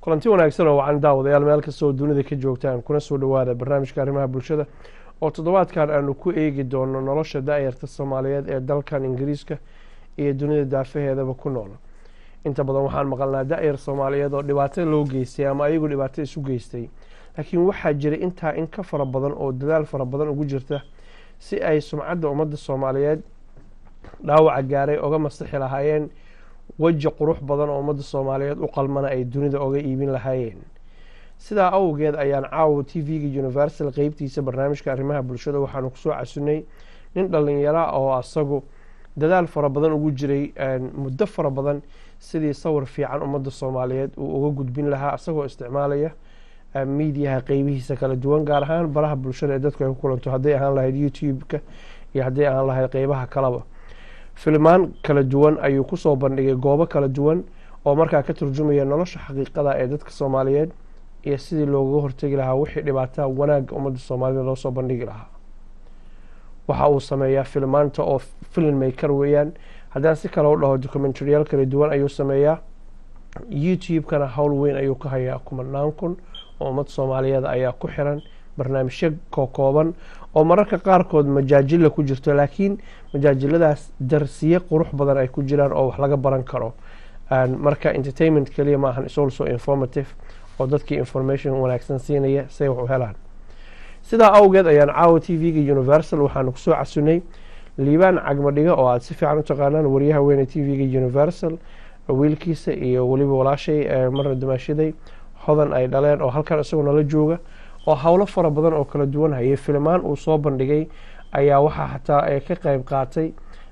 kulanti wanaagsan oo wacan daawadayaal meel kastoo dunida ka joogtaan kuna soo dhowaada barnaamijka arrimaha bulshada oo toddobaadkan aanu ku eegi doono nolosha da-yarta soomaaliyeed ee dalkan ingiriiska iyo dunida daafaheedaba ku nool inta badan waxaan maqalnaa da-yar soomaaliyeed oo dhibaato loo geystay ama ayagu dhibaato isu geystay laakiin waxaa jira intaa in ka fara badan oo dadaal fara badan ugu jirta si ay sumcadda ummadda soomaaliyeed dhaawaca gaaray oga masixi lahaayeen weji qurux badan oo ummadda soomaaliyeed u qalmana ay dunida oga iibin lahaayeen sidaa awgeed ayaan caawa t v-ga universal qeybtiisa barnaamijka arrimaha bulshada waxaanu kusoo casunay nin dhalinyara oo asagu dadaal fara badan ugu jiray muddo fara badan sidii sawir fiican ummadda soomaaliyeed uu uga gudbin lahaa isagoo isticmaalaya miidiyaha qeybihiisa kala duwan gaar ahaan baraha bulshada ee dadku ay ku kulanto hadday ahaan lahayd youtube-ka iyo hadday ahaan lahayd qeybaha kaleba filmaan kala duwan ayuu kusoo bandhigay goobo kala duwan oo markaa ka turjumaya nolosha xaqiiqada ee dadka soomaaliyeed iyo sidii loogaga hortegi lahaa wixii dhibaataa wanaagga ummadda soomaalida loo soo bandhigi lahaa waxa uu sameeyaa filmaanta oo film maker weeyaan haddaan si kale u dhaho documentaryaal kala duwan ayuu sameeyaa youtube-kana howl weyn ayuu ka hayaa kumanaan kun oo ummad soomaaliyeed ayaa ku xiran barnaamijyo kokooban oo mararka qaarkood majaajila ku jirto laakiin majaajiladaas darsiye qurux badan ay ku jiraan oo wax laga baran karo marka entertainment keliya maahan isolso informative oo dadkii information wanaagsan siinaya say wax u helaan sidaa awgeed ayaan caawa t v-ga universal waxaanu kusoo casunay liibaan cagmadhiga oo aada si fiican u taqaanaan wariyaha weyne t v-ga universal wiilkiisa iyo weliba walaashay marna dumaashaday hodan ay dhaleen oo halkan isagoo nala jooga oo howlo fara badan oo kala duwan hayay filmaan uu soo bandhigay ayaa waxaa xataa ka qeyb qaatay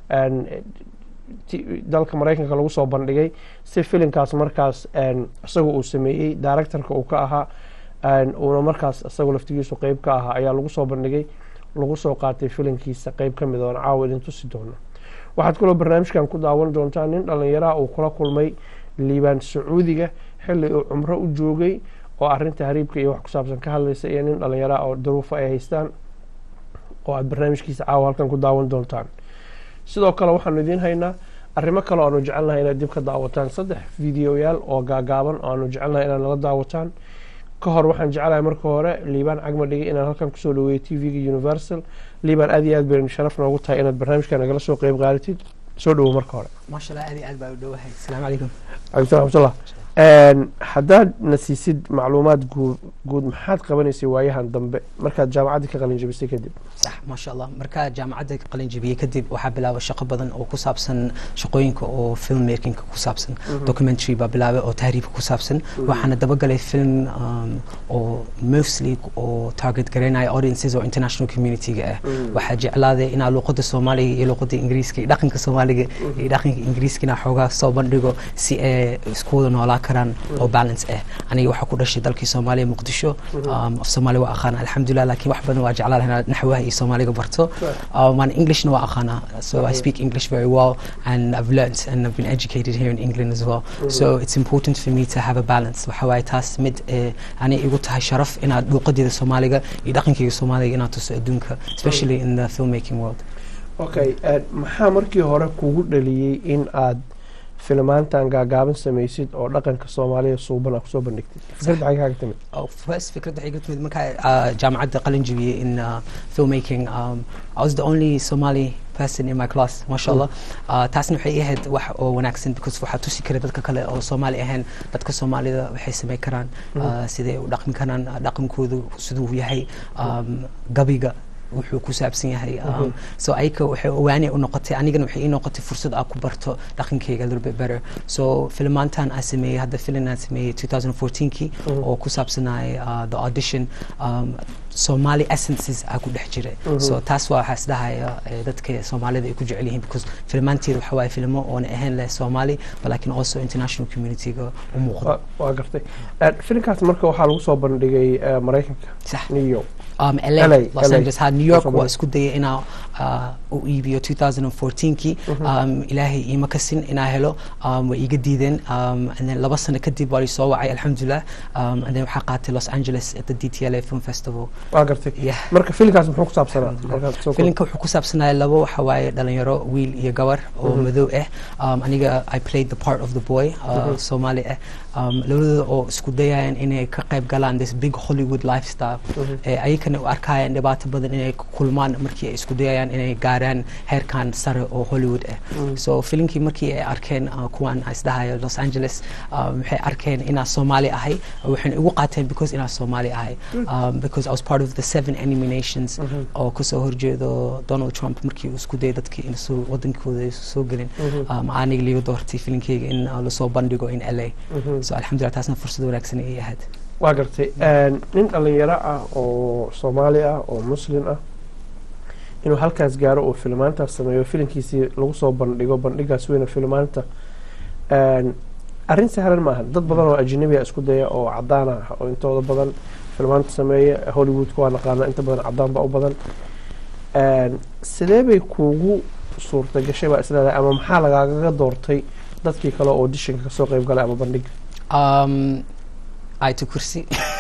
dalka mareykanka lagu soo bandhigay si filimkaas markaas isaga uu sameeyey directorka uu ka ahaa uuna markaas isagoo laftigiisu qeyb ka ahaa ayaa lagu soo bandhigay lagu soo qaatay filimkiisa qeyb ka mid oon caawa idin tusi doono waxaad kaloo barnaamijkan ku daawan doontaa nin dhalinyaraha uu kula kulmay liibaan sacuudiga xilli uu cumro u joogay oo arinta hariibka iyo wax ku saabsan ka hadlaysa iyo nin dhalinyaraha oo daruufo ay haystaan oo aada barnaamijkiisa caawa halkan ku daawan doontaan sidoo kale waxaanu idiin haynaa arrimo kale o aanu jecelnahay inaad dib ka daawataan saddex videoyaal oo gaagaaban oo aanu jecelnahay inaad nala daawataan ka hor waxaan jecelahay marka hore liibaan cagma dhigay inaan halkan kusoo dhaweeyo t v-ga universal liibaan aad iyo aad baynu sharaf noogu tahay inaad barnaamijka nagala soo qeyb qaadatid soo dhawo marka hore maasha allah aad iyo aad baa u dhowahay asalaamu calaykum calaykum raxmatullah haddaad na siisid macluumaad guud guud maxaad qabanaysay waayahan dambe markaad jaamacaddii ka qalin jabisay kadib sax maasha allah markaa jaamacadda qalin jabiyey kadib waxaa bilaabay shaqo badan oo ku saabsan shaqooyinka oo film makingka ku saabsan documentary baa bilaabay oo tahriibka ku saabsan waxaana dabagalay film oo mostly oo target garaynaya audiences oo international community-ga ah waxaa jeclaaday inaa luuqada soomaaliga iyo luuqada ingiriiska iyo dhaqanka soomaaliga iyo dhaqanka ingiriiska inaa xoogaa soo bandhigo si ay isku wada noolaa karaan oo balance ah aniga waxaa ku dhashay dalkii soomaaliya muqdisho af soomaaliya waa aqaana alxamdulilah laakiin wax badan waa jeclaa lahaa naxwaha iyo soomaaliga barto waan englishna waa aqaana so i speak english very well and i've learnt and i've been educated here in england as well so it's important for me to have a balance waxa waaye taas mid ani igu tahay sharaf inaad luuqadeeda soomaaliga iyo dhaqankeyga soomaaliga inaad tuso adduunka especially in the filmmaking world okay maxaa markii hore kugu dhaliyey in aad filmaantan gaagaaban samaysid oo dhaqanka soomaaliya suuban aa kusoo bandhigtid fikradda xagee kaaga timid first fikradda waxay ka timid markaa jaamacadda qalin jabiyey in filmmaking um, I was the only Somali person in my class masha allah taasna waxay ahayd wax oo wanaagsan because waxaa tusi kara dadka kale oo soomaali ahayn dadka soomaalida waxay samey karaan siday u dhaqmi karaan dhaqankoodu siduu yahay gabiga wuxuu ku saabsan yahay so ayaka waxay owaani u noqotay anigana waxay ii noqotay fursad aa ku barto dhaqankeyga little bit better so filmaantan aan sameeyey hadda filin aan sameeyey 2014kii oo ku saabsanay the audition um, somali essences aa ku dhex jiray so taas waa waxaa isdhahaya dadka soomaalida ay ku jecel yihiin because filmaanteeda waxa waaye filmo oona ahayn leh somali but lakin also international community-ga u muuqda waa gartay filinkaas marka waxaa lagu soo bandhigay maraykanka sax new york um, LA, LA, Los LA. Angeles ha New York Soomaali. waa isku dayay inaa uh, u iibiyo 2014kii um, ilaahay iima kasin inaa helo um, way iiga diideen um, and then laba sano kadib waa lii soo wacay alxamdulilah um, and then waxaa qaatay Los Angeles at the DTLA Film Festival waa gartay yeah. marka filimkaas muxuu ku saabsanaa markaad soo filimka wuxuu ku saabsanaya labo waxa waaye dhalinyaro wiil iyo gabar oo madow ah um, aniga i played the part of the boy uh, soomaali ah um, labadooda oo isku dayayaan inay ka qayb galaan this big hollywood lifestyle ee ayakana u arkayaan dhibaato badan inay ku kulmaan markii ay isku dayayaan inay gaaraan heerkan sare oo hollywood ah so filimkii markii ay arkeen uh, kuwan isdhahayo los angeles um, waxay arkeen inaa soomaali ahay waxayna igu qaateen because inaa soomaali ahay um, because i was part of the seven enemy nations oo kasoo horjeedo donald trump markii uu isku dayay dadkii in soo wadankooda ay soo gelin um, aniga liiga doortay filimkeyga in uh, lasoo bandhigo in la so alxamdulillah taasna fursad wanaagsan ay ahayd waa gartay nin dhalinyaro ah oo soomaali ah oo muslim ah inuu halkaas gaaro oo filmaantaas sameeyo filimkiisii lagu soo bandhigo bandhigaas weyna filmaanta arrin sahlan maaha dad badan oo ajnabi a isku daya oo cadaan ah oo intooda badan filmaanta sameeya hollywoodka waa naqaana inta badan cadaan ba u badan sidee bay kuugu suurta gashay baa isleedahay ama maxaa lagaagaga doortay dadkii kale oo dishinka kasoo qeyb galay ama bandhiga um, ayto kursi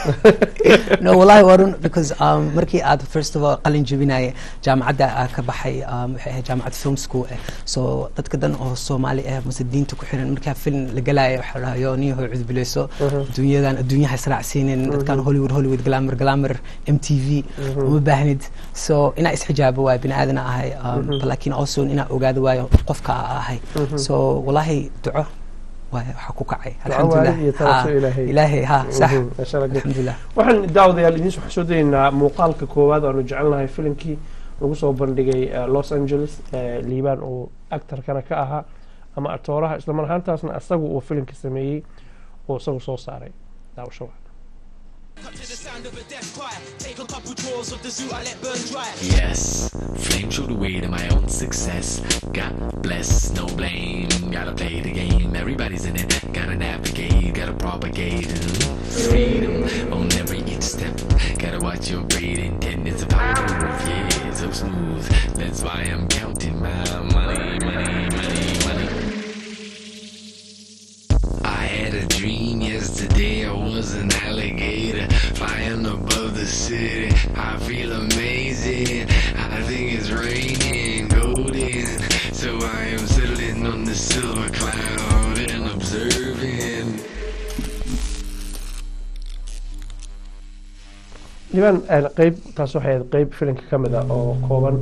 no wallahi waa run because um, markii aad first of all qalin jebinaya jaamacadda aa ka baxay um, waxay ahayd jaamacad film school ah so dadka dan oo soomaali ah mase diinta ku xiran markaa film la galaya waxaa la dhahaa yo niyahoy cudbileyso adduunyadan adduunyaha israacsiinin dadkan hollywood hollywood glamour glamour m t v uma baahnid so inaa isxijaabo waay bini aadana ahay um, lakin also inaa ogaado waayo qofka aa ahay so wallahi duco waxaa ku kacay alxamdulilah ha sax alxamdulilah waxaan daawadayaal idiin waxaan soo dayeynaa muuqaalka koowaad aanu jecelnahay filimkii lagu soo bandhigay los angeles liibaan oo actarkana ka ahaa ama atooraha islamar ahaantaasna isagu uu filimka sameeyey oo isagu soo saaray daawasho Cut to the sound of a death cry. Take a couple draws of the zoo, I let burn dry. Yes, flame through the weight of my own success. God bless, no blame. Gotta play the game, everybody's in it. Gotta navigate, gotta propagate. Freedom on every each step. Gotta watch your breathing, and it's a power move. Yeah, so smooth. That's why I'm counting my money, money, money, money. I had a dream yesterday, I was an alligator flying above the city. I feel amazing, I think it's raining golden. So I am settling on the silver cloud and observing. liibaan qeyb taas waxay ahayd qeyb filimka ka mid ah oo kooban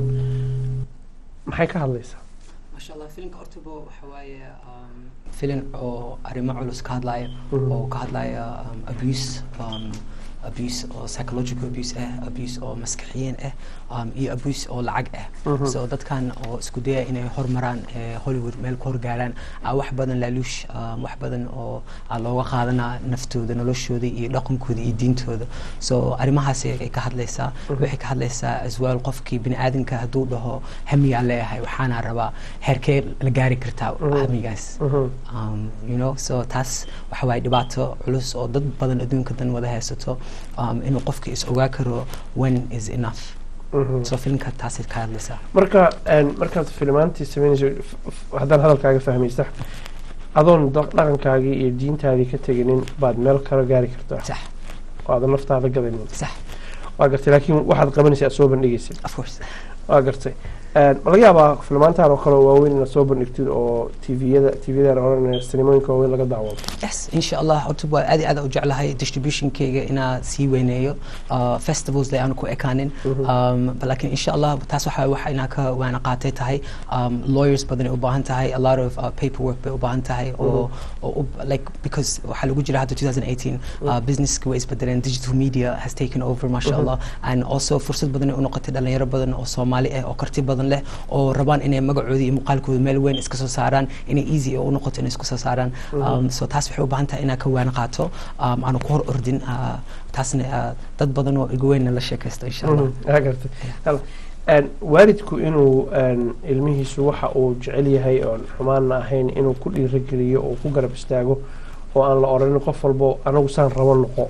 maxay ka hadlaysaa masha allah filimka ortabo waxa waaye filim oo arrimo culus ka hadlaya oo ka hadlaya abuse abuse oo psychological abuse ah abuse oo maskaxiyiin ah um, iyo abuse oo lacag ah so dadkan oo isku daya inay hormaraan hollywood meel ku horgaaraan wax badan laaluush wax badan oo looga qaadanaa naftooda noloshooda iyo dhaqankooda iyo diintooda so arrimahaas ay ka hadlaysaa waxay ka hadlaysaa as well qofkii bini aadanka hadduu dhaho hamiyaa leeyahay waxaana rabaa heerkee la gaari kartaa hamigaas um, you know so taas waxa waaye dhibaato culus oo dad badan adduunka dan wada haysato um, inuu qofka is ogaa karo when is enough so filimka taasay ka hadlaysaa marka markaad filimaantii sameynayso haddaan hadalkaaga fahmaysa adoon dhaqankaagii iyo diintaadii ka teginin baad meel kala gaari kartaa sax oo aadan naftaada gadaynin sax waa gartay laakiin waxaad qabanaysa aad soo bandhigaysid of course waa gartay ma laga yaabaa filmaantaan oo kale oo waaweyn inaad soo bandhigtid oo tviyada tviyada oran sinimooyinka waaweyn laga daawado yes insha allah horta waa aad iyo aad u jeclahay distributionkayga inaa sii weyneeyo uh, festivals aan ku ekaanin um, laakiin insha allah taas waxa wax inaa ka waana qaatay tahay um, lawyers badan ay u baahan tahay a lot of uh, paperwork bay u baahan tahay oo oo like because waxaa lagu jira hadda 2018 uh, businesska way isbedeleen digital media has taken over masha allah and also fursad badan ay u noqotay dhalinyaro badan oo soomaali ah oo karti badan leh oo rabaan inay magacoodii iyo muuqaalkooda meel weyn iska soo saaraan inay easy u noqoto inay isku soo saaraan um, so taas waxay u baahan tahay inaa ka waana qaato um, aanu ku hor ordin uh, taasna uh, dad badan oo igu weynna la sheekaysto insha allah waa gartay waalidku inuu ilmihiisu waxa uu jecel yahay oon xumaanna ahayn inuu ku dhiirageliyo oo ku garab istaago oo aan la odhanin qof walbo anagu saan rabo noqo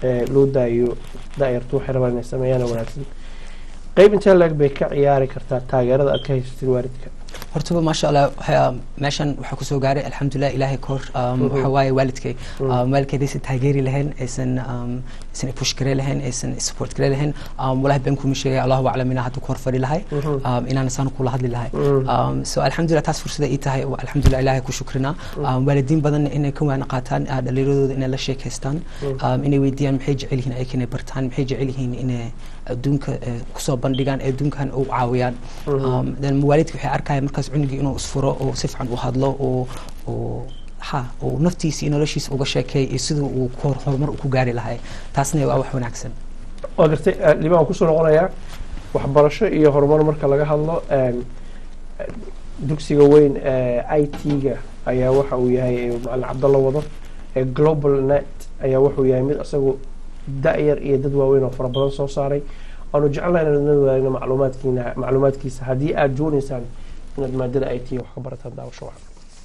ee loo daayo daayartu waxay rabaan inay sameeyaan oo wanaagsan qeyb intee leeg bay ka ciyaari kartaa taageerada aad ka haysatin waalidka hortaba maasha allah waxaa meeshan waxaa kusoo gaaray alxamdulilah ilaahay ka hor um, Mhm. waxaa waaye waalidkay Mhm. um, waalidkeed aysan taageeri lahayn aysan um, aysan ipush gare lahayn aysan support gare lahayn um, walahi been kuma sheegay allahu aclam inaan hadda ku hor fadhi lahay Mhm. um, inaan saan kula hadli lahay Mhm. um, so alxamdulilah taas fursada ii tahay waa alxamdulilah ilaahay ku shukrina um, waalidiin badan inay ka waana qaataan uh, dhallinyaradooda inay la sheekaystaan um, inay weydiiyaan maxay jecel yihiin ayaka inay bartaan maxay jecel yihiin inay adduunka eh, kusoo bandhigaan ee adduunkan u caawiyaan um, then waalidka waxay arkaya markaas cunugii inuu isfuro oo si fiican u hadlo oo oo ha oo naftiisa iyo noloshiisa uga sheekeey iyo siduu uu ku hor- horumar u ku gaari lahay taasna waa wax wanaagsan waa gartay eh, liibaan waan kusoo noqonayaa waxbarasho iyo horumar marka laga hadlo een, eh, dugsiga weyn ee i t-ga ayaa waxa uu yahay ee macalin cabdalla wado ee global net ayaa wuxuu yahay mid isagu da-yar iyo dad waaweyn oo fara badan soo saaray aanu jecelnahay inaan idin wadaagno macluumaadkiina macluumaadkiisa haddii aad doonaysaan inaad maadada i t wax ka barataan daawasho wacan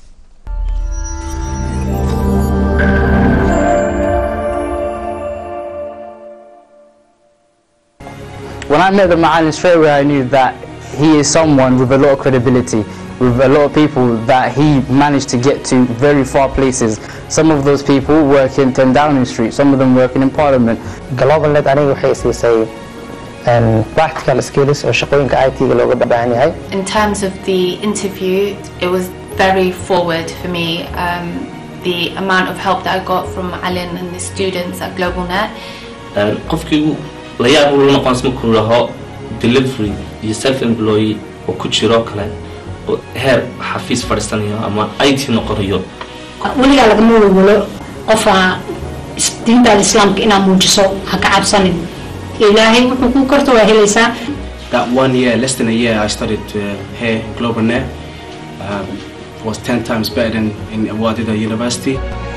When I met the Ma'alin straight away, I knew that he is someone with a lot of credibility, with a lot of people that he managed to get to very far places. Some of those people work in 10 Downing Street, some of them working in Parliament. global net aniga waxay siisay een, practical skills oo shaqooyinka IT-ga looga baahan yahay In terms of the interview, it was very forward for me. Um, the amount of help that I got from Alan and the students at GlobalNet. Een, qofkii la yaab uu la noqon markuu laho delivery iyo self employee oo ku jiro kale oo heer xafiis fadhiisanayo ama IT noqonayo weligaa lagama welwelo qofa is- diintaada islaamka inaad muujiso ha ka cabsanin ilaahay wuxuu kuu karto waa helaysaa That one year, less than a year, I studied uh, here, Global Net. Um, was 10 times better than in Wadida University.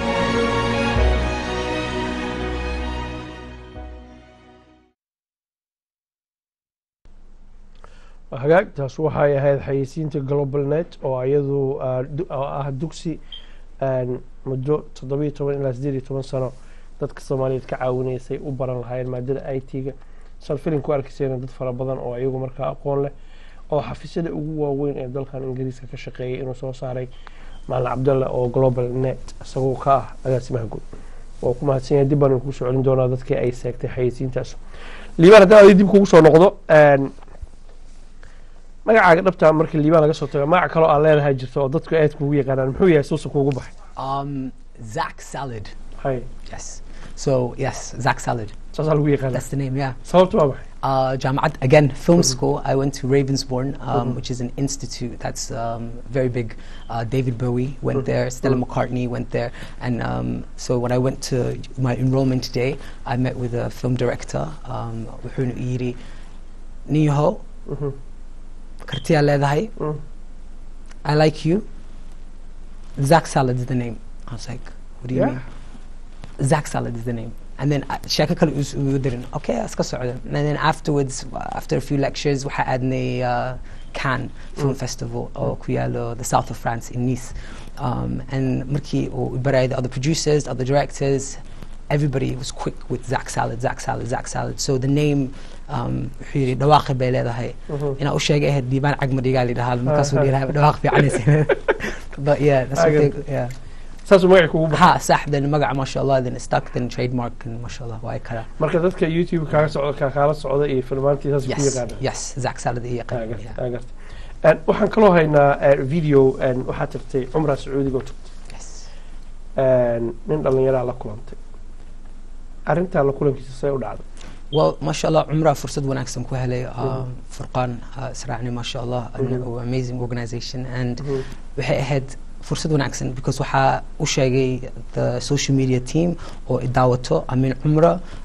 hagaag taas waxay ahayd xayeysiinta global net oo iyadu ah, du- oo ah dugsi een, muddo toddobiyo toban ilaa sideed iyo toban sano dadka soomaaliyeed ka caawinaysay u baran lahaayeen maadada i t-ga saan filin ku arkaysayna dad fara badan oo iyagu markaa aqoon leh oo xafiisyada ugu waaweyn ee dalkan ingiriiska ka shaqeeyay inuu soo saaray macalin cabdalle oo global net isagoo ka ah agaasimaha guud waa ku mahadsan yahay dib baan idinku soo celin doonaa dadkii ay seegtay xayeysiintaas liibaan haddaan adi dib kugu soo noqdo een, magacaaga dhabta marka liibaan laga soo tago magac kaloo aan leedahay jirto oo dadku aad kugu yaqaanaan muxuu yahay suusa kuugu baxay um, Zach Salad hay yes so yes Zach Salad saasaa lagu yaqaana that's the name yeah sababtu waa maxay uh, Jamaat, again, film school. I went to Ravensbourne, um, which is an institute that's um, very big. Uh, David Bowie went there, Stella McCartney went there. And um, so when I went to my enrollment day, I met with a film director, um, Wuxuun Iri Niho, Mhm. Kartia Ledahay, Mm. I like you. Zach Salad is the name. I was like, what do you Yeah. mean? Zach Salad is the name. And then sheeko kale us- we didn't. Okay, iska socda. And then afterwards, uh, after a few lectures, we had the uh, Cannes Film Festival or ku yaalo the south of France in Nice. Um, and markii uu barayay the other producers, other directors, everybody was quick with Zach Salad, Zach Salad, Zach Salad. So the name um, wuxuu yidhi dhawaaqi bay leedahay. Inaa u sheegay ahayd diibaan cagma dhigaa la yidhahaa markaasuu yidhaha dhawaaq fiicanaysa. But yeah, that's what I they, yeah. saasuu magaci kugu baxay Ha, صح then magaca masha Allah then stuck then trademark and masha Allah waa kala. marka dadka youtube kaaga socda kaa kaala socda iyo filmaantii saas ku Yes, yaqaana yes, Zach Salad iyo Ah, yaqaan. gartay, yeah. ah, gartay. Een, waxaan kaloo haynaa een, video een, waxaa tagtay cumraa sacuudiga oo tagtay Yes. Een, nin dhallinyaraa la kulantay arrintaa la kulankiisa say u dhacday Well, masha Allah Umrah fursad wanaagsan ku helay um, Furqan uh, Israacni masha Allah an Mhm. amazing organization and Mhm. waxay ahayd fursad wanaagsan because waxaa u sheegay the social media team oo i daawato amin cumra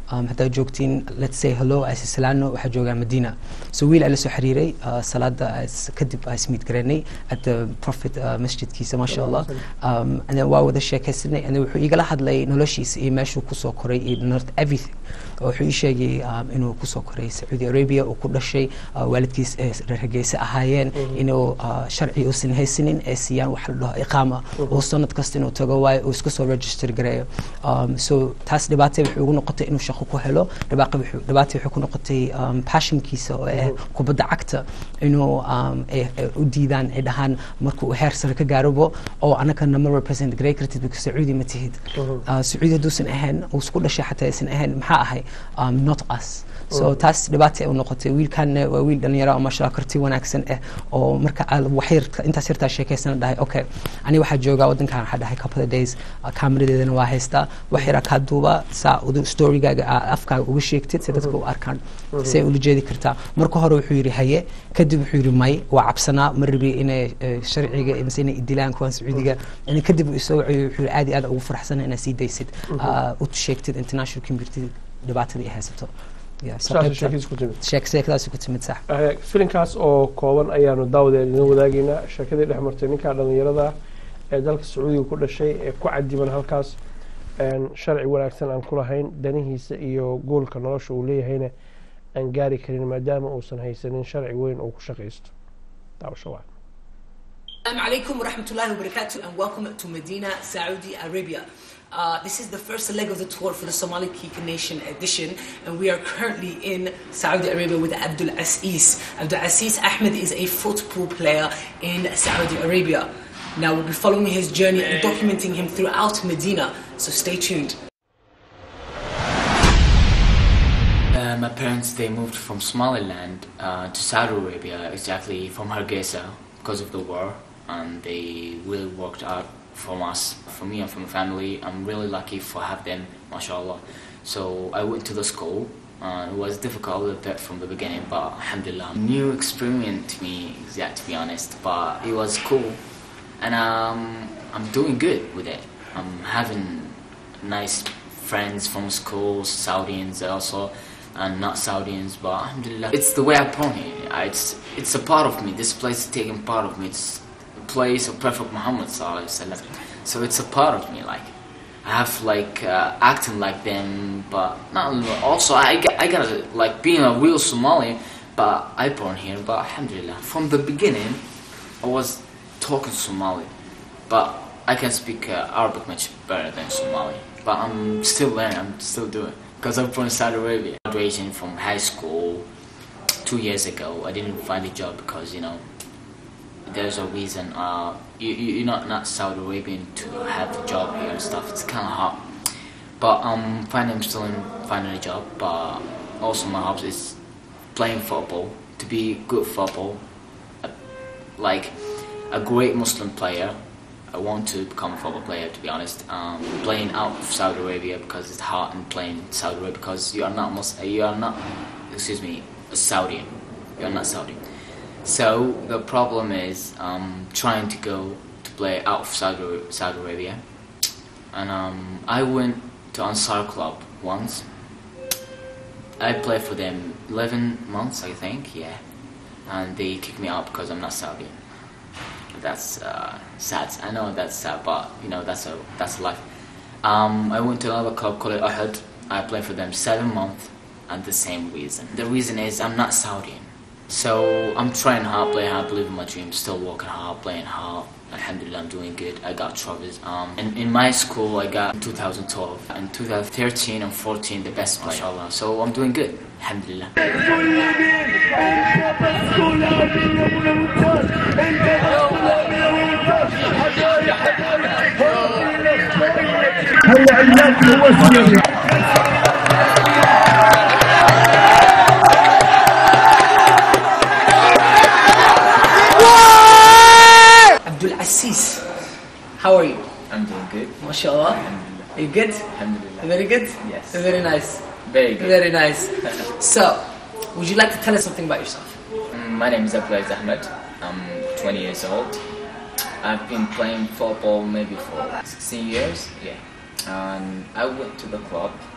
um, haddaad joogtiin let's say hello asisalano waxaa joogaa madina so wiil aa la soo xiriiray uh, salaada is- kadib aa ismiid garanay at the prophet uh, masjidkiisa maasha allah um, and then waa wada sheekaysanay and then wuxuu igala hadlay noloshiisa iyo meeshuu kusoo koray iyo north everything oo wuxuu ii sheegay um, inuu kusoo koray sacuudi arabia uu ku dhashay uh, waalidkiis ee reer hargeysa ahaayeen inuu uh, sharci uusan haysanin ee siiyaan wax la dhaho iqaama oo sanad kasta inuu tago waayo uu iska soo register gareeyo um, so taas dhibaata waxay ugu noqotay inuu shaqo ku helo dhibaaqa wuxuu- dhibaata waxay ku noqotay um, passionkiisa oo ah kubadda cagta inuu um, ay- ay u diidaan ay dhahaan markuu heer sare ka gaarobo oo anaka nama represent garey kartid because sacuudi ma tihid Uh, sacuudi hadduusan ahayn uu isku dhashay xataa aysan ahayn maxaa ahay um, not us so taas dhibaata ay u noqotay wiilkanna waa wiil dhalinyaro oo maasha Allah karti wanaagsan ah oo marka aad wax yar intaas yartaa sheekaysana dhahay okay ani waxaa joogaa wadankan waxaa dhahay couple of days uh, kaamiradeedana waa haystaa wax yaraa kaa duuba saa udu storygaaga aa afkaaga uga sheegtid si dadka u arkaan say ula jeedi kartaa marka hore wuxuu yidhi haye kadib wuxuu yidhi may waa cabsanaa ma rabi inay eh, sharciga mise inay idilaan kuwan sacuudiga yani kadib uu isoo waciyo wuxuu yidhi aad iyo aad ugu faraxsana inaad sii daysid uh, u sheegtid international community dhibaatada ay haysato Yeah, so saasay qaybta- sheekiis ku timid sheek sheekadaasi ku timid sax Eh, filinkaas oo kooban ayaanu daawadeed idin wadaagaynaa sheekadii dhex martay ninka dhalinyarada ee dalka sacuudiga ku dhashay ee ku cadiban halkaas een, sharci wanaagsan aan ku lahayn danihiisa iyo goolka nolosha uu leeyahayna aan gaari karin maadaama uusan haysanin sharci weyn oo ku shaqaysto daawasho waa Assalamu alaikum wa rahmatullahi wa barakatuh and welcome to Medina, Saudi Arabia. Uh, this is the first leg of the tour for the Somali Kika Nation edition, and we are currently in Saudi Arabia with Abdul Aziz. Abdul Aziz Ahmed is a football player in Saudi Arabia. Now we'll be following his journey and documenting him throughout Medina, so stay tuned. Uh, my parents they moved from Somaliland uh, to Saudi Arabia, exactly from Hargeisa, because of the war, and they really worked out from us, for me and for my family. I'm really lucky for have them, mashallah. So I went to the school. Uh, it was difficult a bit from the beginning, but alhamdulillah, new experience to me, yeah, to be honest. But it was cool, and um, I'm doing good with it. I'm having nice friends from school, Saudians also, and not Saudians, but alhamdulillah. It's the way I born here. I- It's, it's a part of me. This place is taking part of me. It's a place of Prophet Muhammad sallallahu alaihi wasallam. So it's a part of me, like. I have like uh, acting like them, but not also I, got- I gotta like being a real Somali, but I born here. But alhamdulillah, from the beginning, I was talking Somali, but I can speak uh, Arabic much better than Somali. But I'm still learning. I'm still doing because I'm from Saudi Arabia. Graduation from high school two years ago, I didn't find a job because you know there's a reason. Uh, you, you you're not not Saudi Arabian to have a job here and stuff. It's kind of hard. But um, finally I'm still in finding a job. But also my hobby is playing football. To be good football, uh, like a great Muslim player. I want to become a football player. To be honest, um, playing out of Saudi Arabia because it's hard and playing in Saudi Arabia because you are not Mus- you are not excuse me a Saudian. You are not Saudi. So the problem is um, trying to go to play out of Saudi, Saudi Arabia, and um, I went to Ansar Club once. I played for them 11 months, I think, yeah, and they kicked me out because I'm not Saudi. That's uh, sad. I know that's sad, but you know that's a that's life. Um, I went to another club called Ahad. I played for them seven months, and the same reason. The reason is I'm not Saudi. So I'm trying hard, playing hard, believing my dream, still working hard, playing hard. Alhamdulillah, I'm doing good. I got trophies. Um, and in my school, I got in 2012 and 2013 and 14 the best player. Mashallah. So I'm doing good. Alhamdulillah. هيا علاج هو السوري Abdul Aziz, how are you? I'm doing good. MashaAllah. Are you good? Alhamdulillah. Very good? Yes. Very nice. Very good. Very nice. so, would you like to tell us something about yourself? Mm, My name is Abdulaziz Ahmed. I'm 20 years old. I've been playing football maybe for 16 years. Yeah. And I went to the club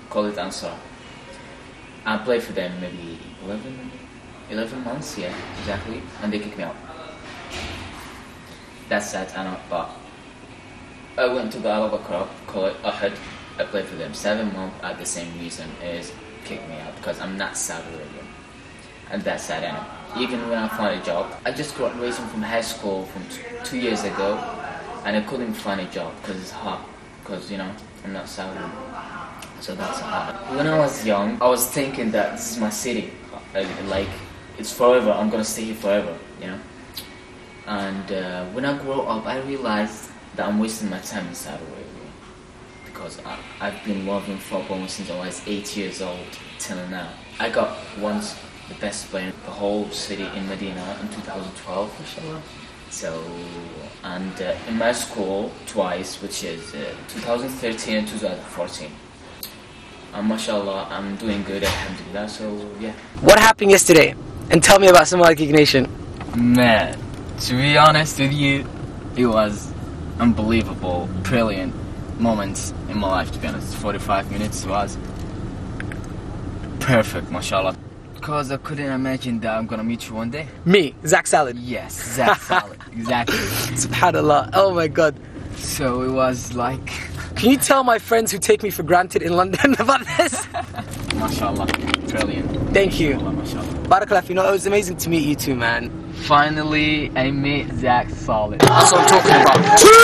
call it Ansar. I played for them maybe 11, 11 months, yeah, exactly, and they kicked me out. That's sad, I know, but I went to the Al call it Ahad. I played for them seven months at the same reason is kick me out because I'm not Saudi Arabian. And that's sad, I know. Even when I found a job, I just graduated from high school from t- two years ago, and I couldn't find a job because it's hard. Because you know I'm not Saudi, so that's hard. When I was young, I was thinking that this is my city, like, like it's forever. I'm gonna stay here forever, you know. And uh, when I grow up, I realized that I'm wasting my time in Saudi Arabia because I, I've been loving football since I was eight years old till now. I got once the best player in the whole city in Medina in 2012. Inshallah. So, and uh, in my school twice, which is uh, 2013 and 2014. And mashallah, I'm doing good, alhamdulillah. So, yeah. What happened yesterday? And tell me about Somali Geek Nation. Man, to be honest with you, it was unbelievable, brilliant moments in my life, to be honest. 45 minutes was perfect, mashallah. Because I couldn't imagine that I'm gonna meet you one day. Me, Zach Salad. Yes, Zach Salad, exactly. Subhanallah. Oh my god. So it was like, Can you tell my friends who take me for granted in London about this? mashallah, brilliant. Thank you. Mashallah, mashallah. Barakallah, you know, it was amazing to meet you too, man. Finally, I met Zach Solid. That's what I'm talking about.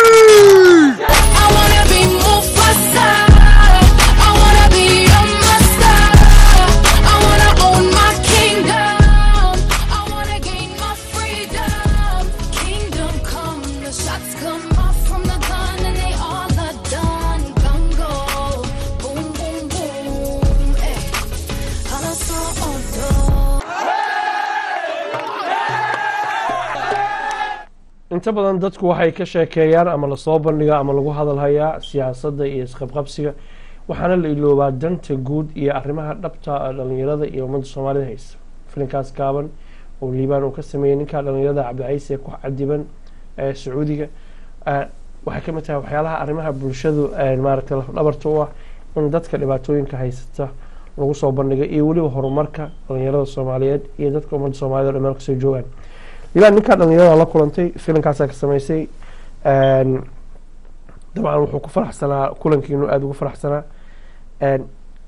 I wanna be Mufasa. I wanna be a master. I wanna own my kingdom. I wanna gain my freedom. Kingdom come, the shots come off from the gun and they all are done. Gun go, boom, boom, boom. Eh. Halaso odo. inta badan dadku waxay ka sheekeeyaan ama lasoo bandhigaa ama lagu hadalhayaa siyaasadda iyo isqabqabsiga waxaana la iloobaa danta guud iyo arrimaha dhabta ah dhalinyarada iyo ummadda soomaalida haysta filinkaas gaaban oo liibaan uu ka sameeyey ninka dhalinyarada cabdicayse ee ku cadiban ee sacuudiga ah, waxay ka mid tahay waxyaalaha arrimaha bulshadu eh, maaragtay lafdhabarta u ah in dadka dhibaatooyinka haysata lagu soo bandhiga iyo weliba horumarka dhalinyarada soomaaliyeed iyo dadka ummadda soomaaliyed oo dhan meel kasoo joogaan liibaan ninkaa dhalinyarada la kulantay filimkaasaa ka samaysay Een, dabcan wuxuu ku faraxsanaa kulankiinu aada ugu faraxsanaa Een,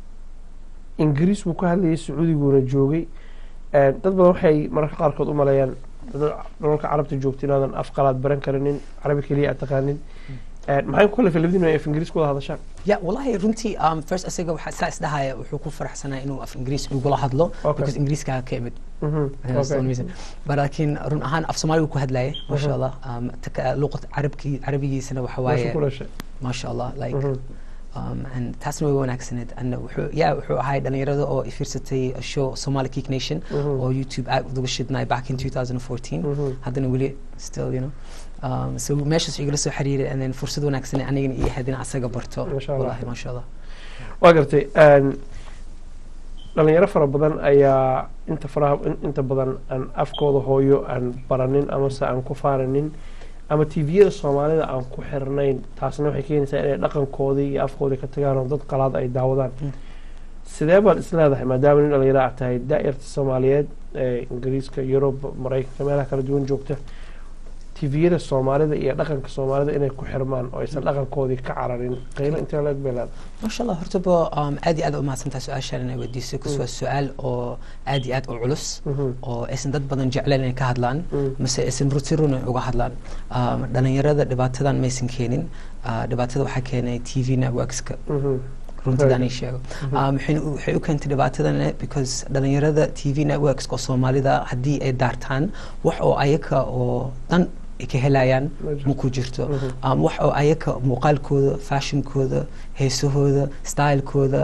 ingiriis buu ka hadlayay sacuudiguuna joogay Een, dad badan waxay mararka qaarkood u maleeyaan dad dalalka carabta joogta inaadan af qalaad baran karinin carabi keliya aad taqaanin Een, maxay ku kalifay labadiinu ay af ingiriis ku wada hadashaan ya wallahi runtii um, first isaga waxaa saa isdhahaya wuxuu ku faraxsanaa inuu af ingiriis igula hadlo Okay. because ingiriiska ka imid Mhm, That's the okay. only reason. but laakiin run ahaan af soomaaligu ku hadlayay masha Mhm. allah um, taka- luqad carabki carabigiisana waxa Meesha ku waaye dhashay. masha allah like Mhm. um, and taasna way wanaagsaneed and wuxuu ya wuxuu ahay dhalinyarada oo ifiirsatay show somali geek nation Mhm. oo youtube aad uga shidnay back in 2014 Mhm. haddana weli still you know um, so meeshaas igala soo xiriiray and then fursad wanaagsan anigana ii ahayd in asaga barto Masha Allah. wallahi masha allah waa gartay Een, dhalinyaro fara badan ayaa inta faraha in- inta badan aan afkooda hooyo aan baranin amase aan ku faaranin ama tviyada soomaalida aan ku xirnayn taasna waxay keenaysaa inay dhaqankoodii iyo afkoodii ka tagaan oo dad qalaad ay daawadaan sidee baad is leedahay maadaama nin dhalinyaro aad tahay daa'irta soomaaliyeed ee ingiriiska yurub maraykanka meelaha kala duwan joogta tviyada soomaalida iyo dhaqanka soomaalida inay ku xirmaan oo aysan dhaqankoodii ka cararin qiimo intee leeg bay leedahay ما شاء الله هرتبو um, aad iyo aad u mahadsantahay su-aashaan inay weydiisay kus waa su-aal oo aad iyo aad u culus oo aysan dad badan jecleen inay ka hadlaan mase aysan ruti run uga hadlaan um, dhalinyarada dhibaatadan maysan keenin uh, dhibaatada waxaa keenay t v networkska runtidan ii sheego Mhm. Um, waxayna u- waxay u keentay dhibaatadan because dhalinyarada t v networks oo soomaalida haddii ay daartaan wax oo ayaka oo dhan ay ka helayaan ma ku jirto Mhm. um, wax oo ayaka muuqaalkooda fashionkooda heesahooda stylekooda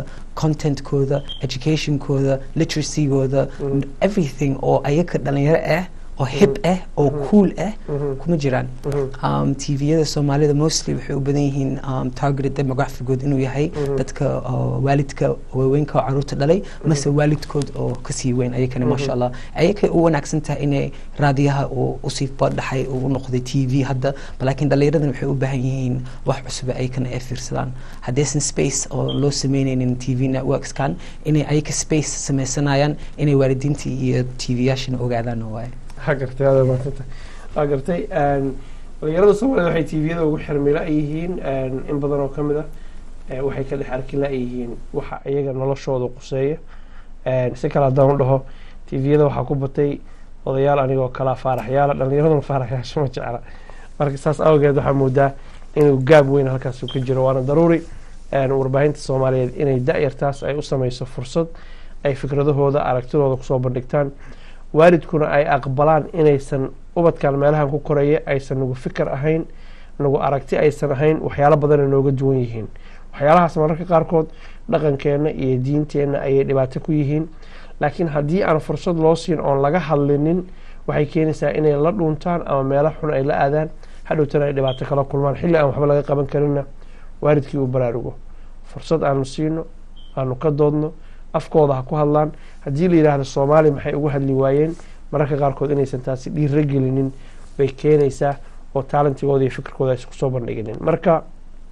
contentkooda educationkooda literacygooda everything oo ayaka dhalinyaro ah oo hip ah oo cool ah kuma jiraan um, tviyada soomaalida mostly waxay u badan yihiin um, targeted demographigood inuu yahay dadka oo waalidka waaweynka oo caruurta dhalay mase waalidkood oo kasii weyn ayakana maasha allah ayakay u wanaagsan tahay inay raadiyaha uu usii badhaxay uu noqday t v hadda laakiin dhallinyaradan waxay u baahan yihiin wax cusub ayakana ay fiirsadaan haddaysan space oo loo sameynaynin t v networkskan inay ayaka space sameysanayaan inay waalidiintii iyo t v-yaashana ogaadaan waaye ha gartay aada maadsantahay waa gartay dhalinyarada soomaalida waxay tviyada ugu xirmila yihiin in badan oo ka mid ah eh, waxay ka dhex arki la-yihiin waxa iyaga noloshooda quseeya si kale haddaan u dhaho tviyada waxaa ku batay odayaal anigoo kalaa faaraxyaala dhalinyaraduna faaraxyaasha ma jecla marka saas awgeed waxaa moodaa inuu gaab weyn halkaas ka jiro waana daruuri warbaahinta soomaaliyeed inay da-yartaas ay u sameyso fursad ay fikradahooda aragtidooda kusoo bandhigtaan waalidkuna ay aqbalaan inaysan ubadkan meelahan ku koraya aysan nagu fikir ahayn nagu aragti aysan ahayn waxyaalo badana nooga duwan yihiin waxyaalahaas mararka qaarkood dhaqankeenna iyo diinteenna ayay dhibaato ku yihiin laakiin haddii aan fursad loo siin oon laga hadlinin waxay keenaysaa inay la dhuuntaan ama meelo xun ay la aadaan hadhowtana ay dhibaato kala kulmaan xilli aan waxba laga qaban karinna waalidkii uu baraarugo fursad aanu siino aanu ka doodno afkooda ha ku hadlaan haddii la yidhaahdo soomaali maxay ugu hadli waayeen mararka qaarkood inaysan taasi dhiira gelinin bay keenaysaa oo taalantigooda iyo fikirkooda aysan kusoo bandhiginin marka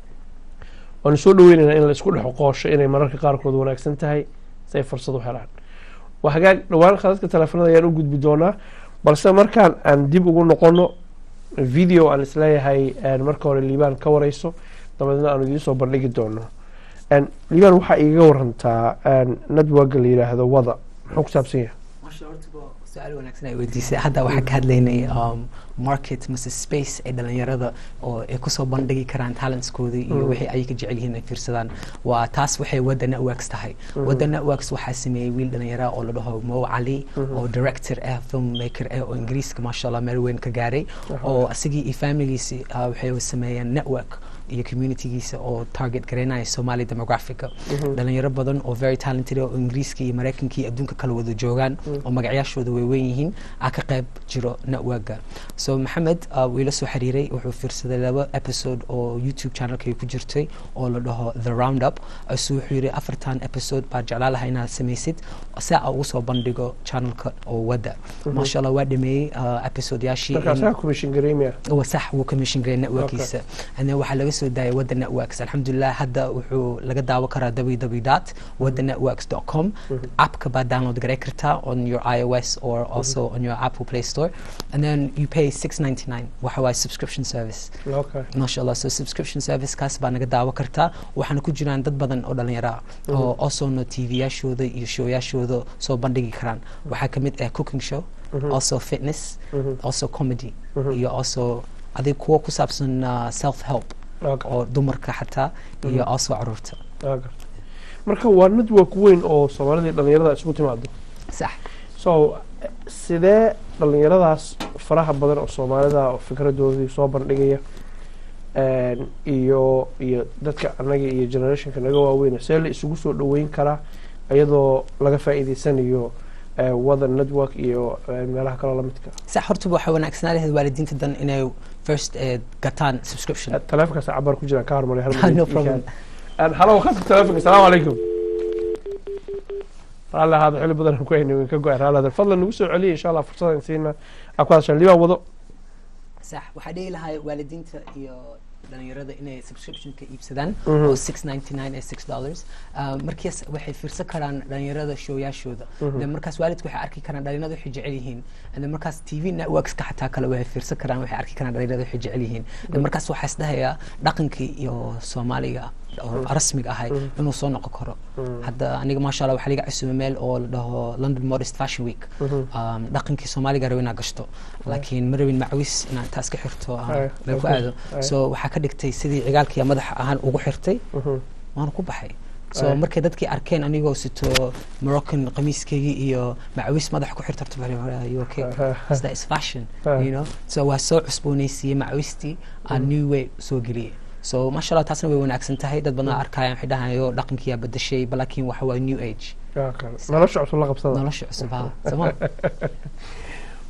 waanu soo dhaweynaynaa in la isku dhex qoosho inay mararka qaarkood wanaagsan tahay si ay fursad u helaan waa hagaag dhowaan khadadka teleefanada ayaan u gudbi doonaa balse markaan aan dib ugu noqono video aan isleeyahay marka hore liibaan ka wareyso dabadeedna aanu idiin soo bandhigi doono liibaan waxaa igaga warantaa networka la yidhaahdo wada muxuu ku saabsan yahay su-aal wanaagsan ay weydiisay hadda waxaan ka hadlaynay um, market mase space ay dhalinyarada oo ay kusoo bandhigi karaan talentskooda iyo Mm. wixii ay ka jecel yihiin ay fiirsadaan waa taas waxay wadda networks tahay Mhm. wadda networks waxaa sameeyey wiil dhalinyara oo la dhaho mo cali Mhm. oo director ah filmmaker ah oo ingiriiska maasha allah meel weyn ka gaaray Aha. oo isagii iyo familigiisi uh, waxay sameeyeen network iyo communitygiisa oo target garaynaya somali demographica Mhm. dhalinyaro badan oo very talented ah oo ingiriiska iyo mareykanka iyo adduunka kala wada joogaan Mm. oo magacyaashooda way weyn yihiin aa ka qayb jiro networka so maxamed uh, wuu ila soo xiriiray wuxuu fiirsaday laba episode oo youtube channelkay ku jirtay oo la dhaho the roundup isu wuxuu yidhi afartan episode baa jeclaa lahaa inaad samaysid si aa ugu soo bandhigo channelka oo wadda Mhm. maasha allah waa dhameeyey uh, episodeyaashii marka in- asaga commission gareemaya waa sax wuu commission garay networkiisa and then waxaa laga soo daayay wadda networks alxamdulilah hadda wuxuu laga daawo karaa www dot wadda networks dot com Mhm. appka baad download garay kartaa on your ios or also on your apple play store and then you pay 699 waxa waaye subscription service okay maasha allah so subscription service kaas baa naga daawo kartaa waxaana ku jiraan dad badan oo dhalinyaro ah oo Mhm. alsona tv-yaashooda iyo showyaashooda soo bandhigi karaan waxaa kamid ah cooking show Mhm. also fitness Mhm. also comedy Mhm. iyo also adig kuwa ku saabsan uh, self help Okay. oo dumarka xataa iyo Mhm. also caruurta Waa gartay. marka waa network weyn oo soomaalida iyo dhalinyarada isugu timaado sax so eh, sidee dhalinyaradaas faraha badan oo soomaalida oo fikradoodii soo bandhigaya een, iyo iyo dadka annaga iyo generationka naga waaweyn see la isugu soo dhaweyn karaa iyadoo laga faa'iideysanayo eh, wada network iyo eh, meelaha kaloo lamidka sax horta waxaa wanaagsanaa lahayd waalidiinta dan inay first eh, gataan subscription taleefonkaas cabaar ku jiraan ka hormariya hal No minute ii problem. keen. Een, halo khadka taleefonka salaamu calaykum raalli ahaada xilli badan aan ku haynay weyn ka go-ay raalli ahaada fadlan nagu soo celiya insha allah fursadan siina aa ku hadashaan libaa wado sax waxaa dhihi lahaa waalidiinta iyo dhalinyarada inay subscriptionka iibsadaan Mhm. oo six ninety nine ee six dollars markaas waxay fiirsan karaan dhalinyarada showyaashooda Mhm. de markaas waalidku waxay arki karaan dhalinyarada waxay jecel yihiin de markaas t v networkska xataa kale waxay fiirsan karaan waxay arki karaan dhalinyarada waxay jecel yihiin de Mhm. markaas waxaa isdhahayaa dhaqankii iyo soomaaliga oo Mhm. rasmiga ahay Mhm. inuu soo noqon karo Mhm. hadda aniga maasha allah waxaa liga cusubay meel oo la dhaho london modest fashion week Mhm. Um, dhaqankii soomaaliga rabo inaad gashto laakiin ma rabin macawis inaad taas ka xirto ah, Aye, meel ku okay, aado aye. so waxaa ka dhigtay sidii cigaalkii madaxa ahaan ugu xirtay Mhm. waana ku baxay so Aye. markay dadkii arkeen anigoo sito moroccan qamiiskaygii iyo macawis madaxa ku xirta okay Is that is fashion Aye. you know so waa soo cusboonaysiiyey macawistii aan Mhm. new way soo geliyey so masha allah taasna way wanaagsan tahay dad badan arkayaan waxay dhahayo dhaqankiyaa bedeshay laakiin waxa waa new age Okay. nolosha cusub la qabsada nolosha cusub ha soma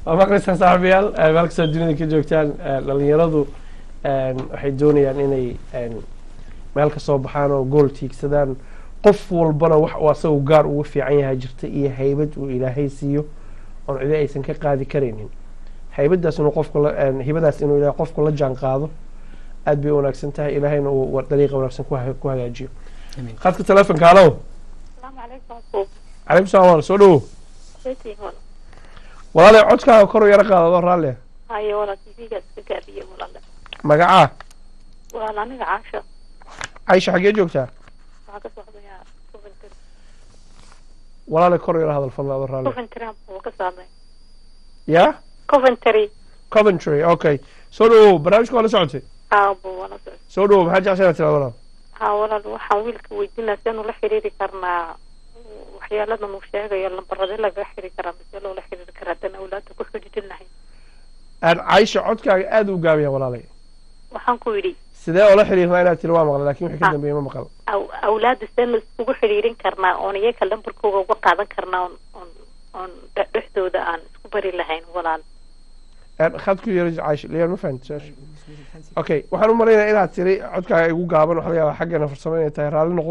waa maqlaysaan saaxiibayaal eh, meel kastoo dunida ka joogtaan eh, dhalinyaradu eh, waxay doonayaan inay eh, meel ka soo baxaan oo gool tiigsadaan qof walbana wax uu asagu gaar ugu fiican yahay jirta iyo haybad uu ilaahay siiyo oon cidi aysan ka qaadi karaynin haybadaas inuu qofka la eh, hibadaas inuu ilaahay qofku la jaan qaado aad bay u wanaagsan tahay ilaahayna uu wa- dariiqa wanaagsan ku ha- ku hagaajiyo Amiin. khadka telefonka halow السلام عليكم أخوك calaykum salaam walaal soo dhawow سيتي هون walaalay codkaaga kor u yaro qaadado raalli هاي ولا تيجي سكابية ولا لا magacaa ولا أنا عاشة caysha xaggee joogtaa وهذا صاحبي يا كوفنتري walaalay kor u yaro hadal fadla adoo raalli كوفنتري هو كسامي ya كوفنتري coventry okay soo dhawow barnaamijka waa la socotay ها أبو ولا صاحبي soo dhawow maxaa jeceshay inaad tirahdo walaal ها ولا waxaan wiilka weydiinaa si aanu la xiriiri karnaa waxyaaladan uu sheegayo lambaradee laga xiri karaa mise loola xiriiri karaa haddaan awlaada ku xidhiidhinahay aan caysha codkaaga aad u gaabiya walaalay waxaan ku yidhi sidee oola xiriirnaa inaad tiri waa maqlay laakin wixii ka dambeeyey ma maqal aw- awlaada seen la iskugu xidhiirin karnaa oon iyaga lambarkooga uga qaadan karnaa oon oon oon dhe- dhexdooda aan isku bari lahayn walaal Aan khad ku yaro caysha liyaan ma fahanti su-aasha okay waxaan u malaynayaa inaad tiri codkaaga igu gaaban waxa laga yaabaa xaggeena farsamo inay tahay raalli noqo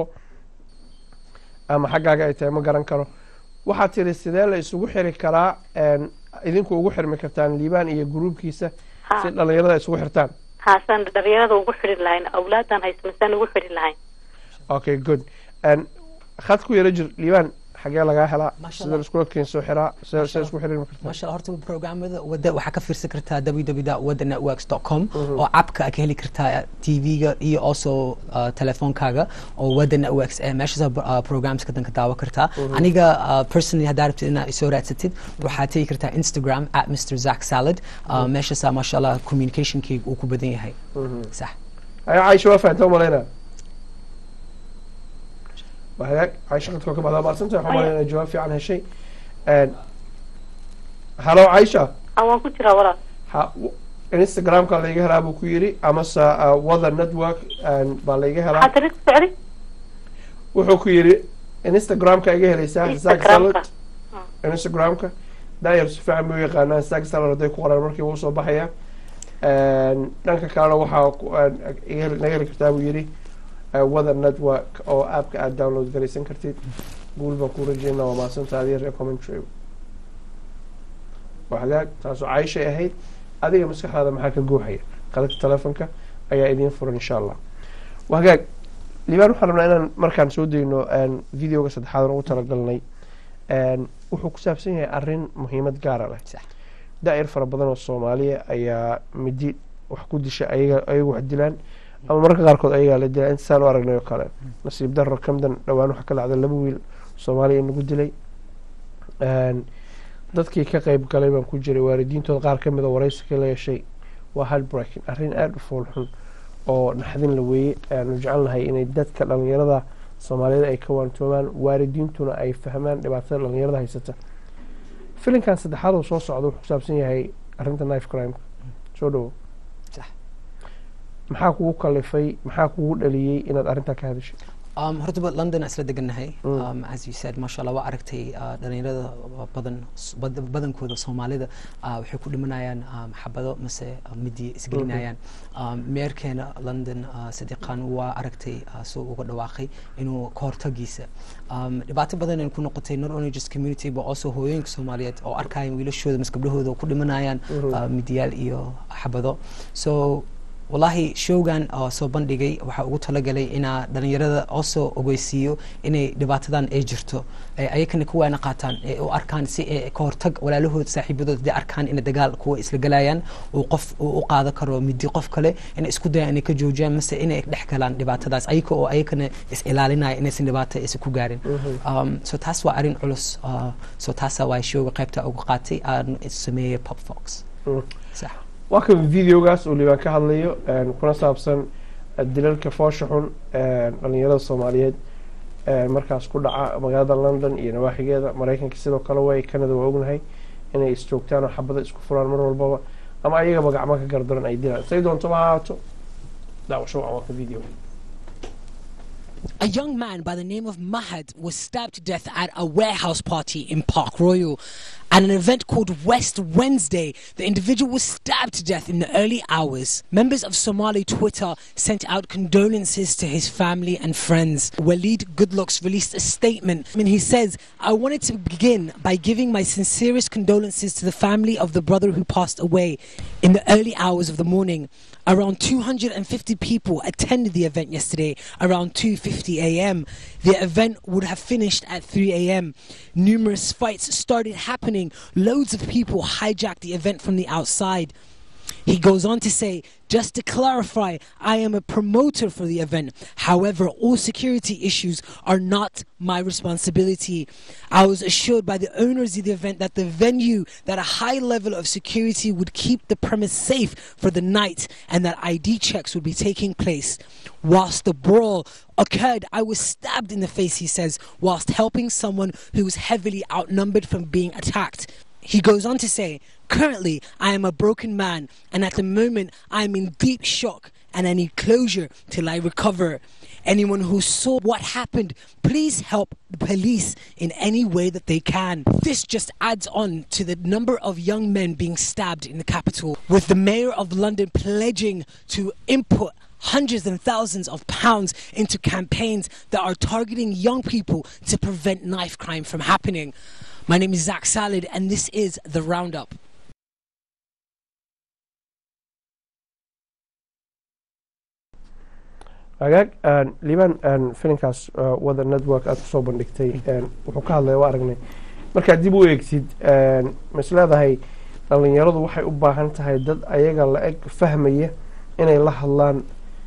ama xaggaaga ay tahay ma garan karo waxaad tiri sidee la isugu xiri karaa een, idinku ugu xirmi kartaan liibaan iyo gruubkiisa Ha. si dhalinyarada ay isugu xirtaan haasaan dhalinyarada ugu xidhi lahayn awlaadan haysto misaan ugu xidhi lahayn okay good Een, khad ku yaro jir liibaan xagee lagaa helaa Masha sida Allah. la iskula keensoo xiraa sida sida isku xiriirmi kartaa maasha Allah, horta programmada wada waxaa ka fiirsan kartaa www.wadanetworks.com oo appka aad ka heli kartaa tv-ga iyo also uh, telefoonkaaga oo wada networks eh meeshaas uh, programska dan ka daawo kartaa aniga uh, personally haddaa rabtid inaad isoo raadsatid waxaad tegi kartaa instagram at mr zack salad uh, meeshaasaa maasha allah communicationkayga uu ku badan yahay sax aya caysha waa fahanta umalaynaa waa hagaag caysha khadka waa ka baxdaa maadsantahay waxaan umalaynaa inay jawaab fiican heshay Een, halo caysha ha waan ku jiraa walaal ha w- instagramka layga helaa buu ku yiri amase uh, wada network een, baa layga helaa maxaa tiri ku socdi wuxuu ku yiri instagramka iga helaysaa zack salad Instagramka. instagramka daayar si fiican buu yaqaanaa zack salad hadday ku qoraan markii wuu soo baxaya Een, dhanka kalena waxaa ku- een, iga heli- naga heli kartaa buu yiri uh, wada network oo appka aad download garaysan kartid guul baan kuu rajeynaa waa mahadsanta adiga reer commentary waa hagaag taasoo cayshay ahayd adiga maskaxdaada maxaa ka guuxaya qaladka telefonka ayaa idiin furan insha allah waa hagaag liibaan waxaan rabnaa inaan markaan soo dayno een, videoga saddexaad aan ugu talagalnay een, wuxuu ku saabsan yahay arrin muhiimad gaara leh daa'ir fara badan oo soomaaliya ayaa midi wax ku disha ayaga ayagu wax dilaan ama mararka qaarkood ayagaa la dilaa intasaan u aragnay oo kale nasiib darro kamdan dhowaan waxaa ka dhacday laba wiil soomaaliya in lagu dilay Een, dadkii ka qeyb galay baan ku jiray waalidiintooda qaar ka mida waraysiga la yeeshay waa heartbreaking arrin aada u fool xun oo naxdin la weeye aanu jecel nahay inay dadka dhalinyarada soomaaliyeed ay ka waantoomaan waalidiintuna ay fahmaan dhibaatada dhalinyarada haysata filinkan saddexaad oo soo socda wuxuu ku saabsan yahay arrinta knife crime soo dhawo maxaa kugu kalifay maxaa kugu dhaliyey inaad arrintaa ka hadashay Um, horta ba london aan isla degannahay Mm. um, as you said masha allah waa aragtay uh, dhalinyarada badan bad- badankooda soomaalida uh, waxay ku dhimanayaan um, xabado mase uh, midiya isgelinayaan um, meerkeena london uh, sadiqan waa aragtay uh, soo uga dhawaaqay inuu ka hortagiisa um, dhibaato badan ay ku noqotay not only just community but also hooyooyinka soomaaliyeed oo arkaya wiilashooda mas gabdhahooda oo ku dhimanayaan Mhm. uh, midiyaal iyo xabado so wallaahi showgan oo soo bandhigay waxaa ugu talagalay inaa dhalinyarada oo soo ogeysiiyo inay dhibaatadan ay jirto ay ayakana ku waana qaataan ee u arkaan si ay ka hortag walaalahood saaxiibadood hadday arkaan inay dagaal kuwa isla galayaan uu qof uu u qaada karo midi qof kale inay isku dayaan inay ka joojiyaan mase inay dhex galaan dhibaatadaas ayaka oo ayakana is ilaalinaya inaysan dhibaato isa ku gaarin um, so taas waa arrin culus uh, so taasa waa showga qaybta uga qaatay aan sameeyey pop fox sax waa kan videogaas uu liibaan ka hadlayo een, kuna saabsan eh, dilalka foosha xun een, dhalinyarada soomaaliyeed een, markaas ku dhaca magaalada london iyo nawaaxigeeda maraykanka sidoo kale way canada waa ognahay inay isjoogtaan oo xabada isku furaan mar walbaba ama ayagaba gacmo ka gardaran ay dilaan say doonto ma ahaato daawasho waa ka video A young man by the name of Mahad was stabbed to death at a warehouse party in Park Royal. At an event called West Wednesday, the individual was stabbed to death in the early hours. Members of Somali Twitter sent out condolences to his family and friends. Waleed Goodlooks released a statement and he says, I wanted to begin by giving my sincerest condolences to the family of the brother who passed away in the early hours of the morning. Around 250 people attended the event yesterday around 2:50 a.m. The event would have finished at 3 a.m. Numerous fights started happening. Loads of people hijacked the event from the outside. He goes on to say, just to clarify, I am a promoter for the event. However, all security issues are not my responsibility. I was assured by the owners of the event that the venue, that a high level of security would keep the premise safe for the night and that ID checks would be taking place. Whilst the brawl occurred, I was stabbed in the face, he says, whilst helping someone who was heavily outnumbered from being attacked. He goes on to say, Currently, I am a broken man, and at the moment, I am in deep shock and I need closure till I recover. Anyone who saw what happened, please help the police in any way that they can. This just adds on to the number of young men being stabbed in the capital, with the mayor of London pledging to input hundreds and thousands of pounds into campaigns that are targeting young people to prevent knife crime from happening. My name is Zach Salad, and this is The Roundup. hagaag liban filinkaas wada network aad kusoo bandhigtay wuxuu ka hadlaya waa aragnay markaad dib u eegtid mas leedahay dhalinyaradu waxay u baahan tahay dad ayaga la eg fahmaya inay la hadlaan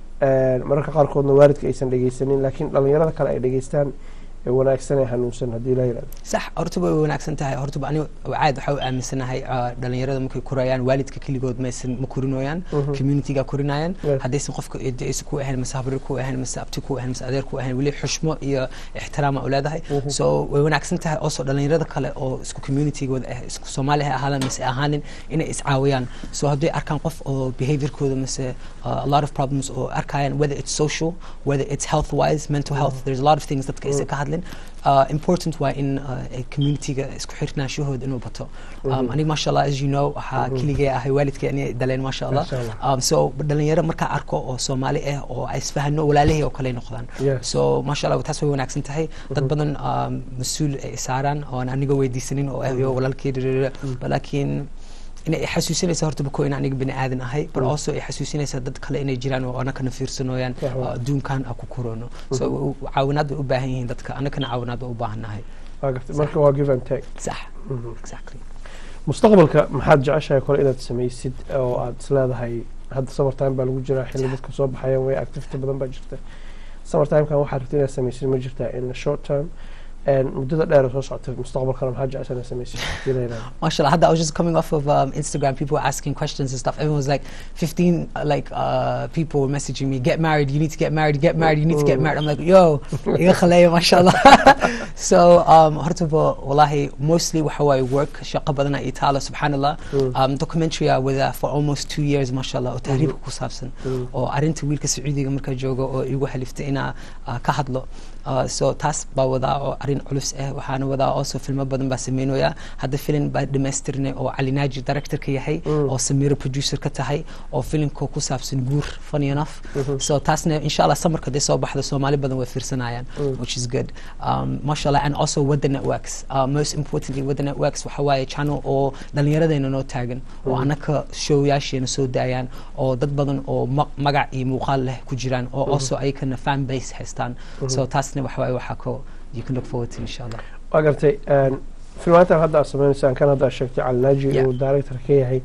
mararka qaarkoodna waalidka aysan dhegeysanin laakiin dhalinyarada kale ay dhegeystaan ee wanaagsan ee hanuunsan haddii la yirahdo sax hortaba way wanaagsan tahay hortaba aniga caad waxaa u aaminsanahay ah, dhalinyarada markay korayaan waalidka keligood maysan ma korinooyaan Mhm. communityga korinayaan Yes. haddaysan qofka eedaysa ku ahayn mase habrir ku ahayn mase abti ku ahayn mase adeer ku ahayn weli xushmo iyo ixtiraama u leedahay so way wanaagsan tahay also dhalinyarada kale oo isku communitygooda ah isku soomaali ha ahaadaan mase ahaanin inay iscaawiyaan so hadday arkaan qof oo behaviorkooda mase uh, a lot of problems oo arkayaan whether it's social whether it's health wise mental health there's a lot of things dadka aysan ka hadlin uh, important waa in uh, ay communityga isku xirnaanshahooda inuu bato um, Mhm. aniga masha allah as you know waxaa Mhm. keligay ahay waalidkay aniga daleen masha allah Masha Allah. um, so dhalinyaro markaa arko oo soomaali ah oo ay isfahano walaalahey oo kale noqdaan Yes. so masha allah taas way wanaagsan tahay dad badan um, mas-uul ay saaraan oon aniga weydiisanin oo ah yo walaalkey dhirira laakiin inay xasuusinaysa horta bako in aniga bini aadan ahay but Mm. also ay xasuusinaysa dad kale inay jiraan oo anakana fiirsanooyaan Sax waa. oo adduunkan a ku koroono so Mhm. u- caawinaad bay u baahan yihiin dadka anakana caawinaad baa u baahannahay waa gartay marka waa give and take sax Mhm. exactly mustaqbalka maxaad jeceshahay kole inaad samaysid oo aad isleedahay hadda summer time baa lagu jiraa xilli dadka soo baxayaan way activity badan baa jirta summer timekan waxaad rabta inaad samaysid ma jirtaa in the short term muddada dheer oo soo socota mustaqbalkana maxaad jeceshaa inaad samaysid hadii la yirahdo Mashallah, Hadda, I was just coming off of um, Instagram. People were asking questions and stuff. Everyone was like, 15 uh, like uh, people were messaging me, "Get married. You need to get married. Get married. You need to get married." I'm like, "Yo, iga khaleeya, mashallah." so, um, hortaba, wallahi, mostly waxa waaye work shaqo badan ay taala, subhanallah. Mm. Um, documentary ah with uh, for almost two years, mashallah, oo tahriibka Mhm. ku saabsan, Mm. oo arrinta wiilka Sacuudiga markaa joogo oo igu haliftay inaa uh, ka hadlo. Uh, so taas baa wadaa oo arrin culus ah waxaana wadaa also filmo badan baa sameynaya hadda filin baa dhamaystirnay oo cali naaji directorka yahay Mm. oo samiro producer ka tahay oo filimka ku saabsan guur funny enough Mhm. so taasna insha allah samarka hadday soo baxdo soomaali badan way fiirsanayaan Mm. which is good um, mashallah and also with the networks uh, most importantly with the networks waxa waaye channel oo dhallinyaradayna noo taagan oo Mm. anaka showyaasheena soo daayaan oo dad badan oo ma- magac iyo muuqaal leh ku jiraan oo Mhm. also ayakana fan base haystaan so Mhm. taasna waxa waaye waxaa ko you can look forward to insha allah waa gartay filmaantan hadda aad sameynaysaan kan hadda aad sheegtay calinaaji Yeah. uu director ka yahay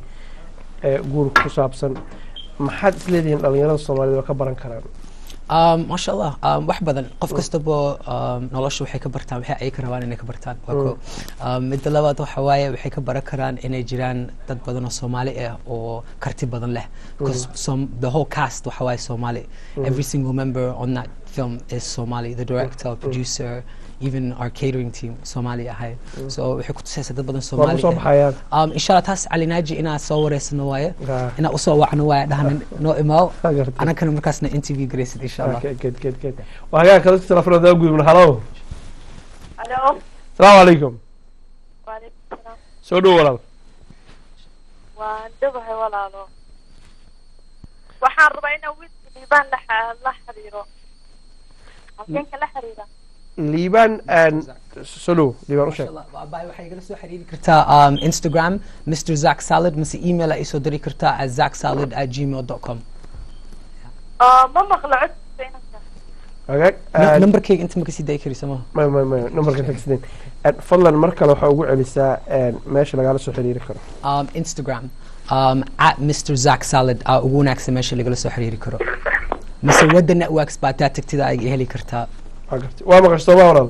ee guurka ku saabsan maxaad isleedihiin dhalinyarada soomaalida oo ka baran karaan Um, masha allah um, wax badan qof kastaba um, nolosha waxay ka bartaan waxay ay ka rabaan inay ka bartaan waa ko um, midda labaad waxa waaye waxay ka baran karaan inay jiraan dad badan oo soomaali ah oo karti badan leh because Mhm. some, the whole cast waxa waaye soomaali Mhm. every single member on that film is somali the director producer even our catering team Somali ahay so waxay ku tusaysaa dad badan Waa Somali kusoo ah. baxayaan. um insha Allah taas cali naaji inaa soo wareysano waaye Ah. inaa usoo wacno waaye dhahna noo imaaw gartay. anakana markaasna interview garaysid insha Allah Okay, good, good, good. waa hagaag kale telefoonada gudubna halo Hello. asalaamu calaykum Waalaikum salaam. soo dhow walaal Waan dhabahay walaalo. Waxaan rabaa inaan wiilka liibaan la xa- la xiriiro. Halkeenka la xiriira. liibaan aan soo dhow liibaan u sheeg Abaay waxay igala soo xiriiri kartaa um, Instagram Mr. Zach Salad mise email ay soo diri kartaa at zachsalad at gmail.com Ah, ma maqlo codkiisa inanka. hagaag No- aan- numberkayga inta ma kasii dayi karaysa maha may may may numberka tagsideen Aan fadlan mar kale waxaa ugu celisaa aan meesha lagala soo xiriiri karo um, Instagram um, at Mr. Zach Salad aa ugu wanaagsan meesha lagala soo xiriiri karo mise wadda networks baa taa tagtida ay heli kartaa waa gartay waa maqashay soo ma walaal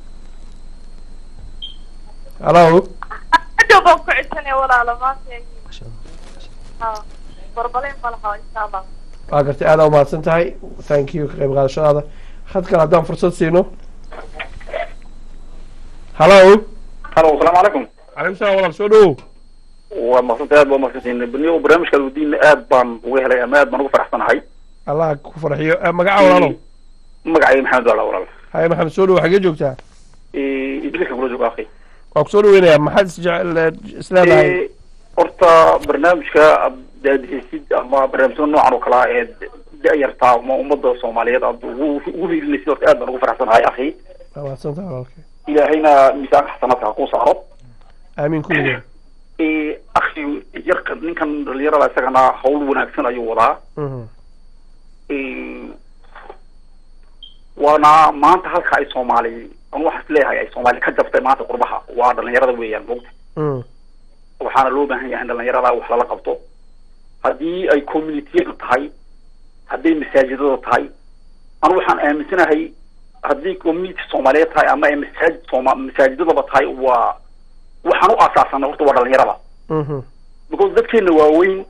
halo Hadhow baan ku codsanaya walaalo maanta. Ha, barbalayn ma laha insha Allah. waa gartay aad aa umahadsan tahay thank you ka qayb qaadashadaada had kale haddaan fursad siino halo halo asalaamu calaykum calaykum salaam walaal soo dhowow waa maqsanta aad baa umaqsantiin baniyo barnaamijkaad wadiina aad baan uga helay ama aad baan ugu faraxsanahay allah ku farxiyo Eh, magaca walaalow magacayga maxamed wala walaal haye maxamed soo dhowow xagee joogtaa Eh, idriska kula jooga akhi waa kusoo dhaweynayaa maxaad isjecel isleedahay Eh, horta barnaamijka aad daadihaysid ama barnaamijyada noocan oo kale ah ee da-yarta ama ummadda soomaaliyeed aad ugu ugu hiilinaysid horta aad baan ugu faraxsanahay akhi waa mahadsan tahay walaalkay ilaahayna miisaanka xasanaadka ha kuu saaro aamiin kulligeen Eh, akhi yarka ninkan dhalinyarada isagana hawl wanaagsan ayuu wadaa Mhm. Eh, waana maanta halka ay soomaali anu waxaan isleeyahay ay soomaali ka jabtay maanta qurbaha waa dhalinyarada weeyaan mogta Mm. waxaana loo baahan yahay in dhalinyarada wax lala qabto haddii ay communitiyada tahay hadday masaajidada tahay anu waxaan aaminsanahay haddii community soomaaliyeed tahay ama ay masaajid sooma masaajidadaba tahay waa waxaan u aasaasanay horta waa dhalinyarada Mhm. because dadkeena waaweyn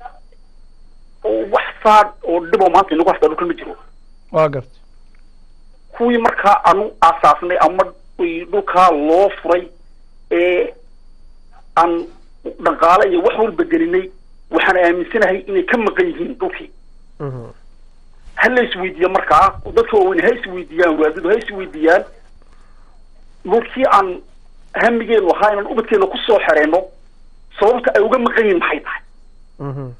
oo wax saad oo dhibo maanta inagu hastaa dhulkan ma jiro waa gartay kuwii markaa anu aasaasnay ama ay dhulkaa loo furay ee aan dhaqaale iyo wax walba gelinay waxaan aaminsanahay inay ka maqan yihiin dhulkii Mhm. ha la isweydiiya markaa dadka waaweyn ha isweydiiyaan waadadu ha isweydiiyaan dhulkii aan hamigeenu ahaa inaan ubadkeena kusoo xereyno sababta ay uga maqan yihiin maxay tahay Mhm.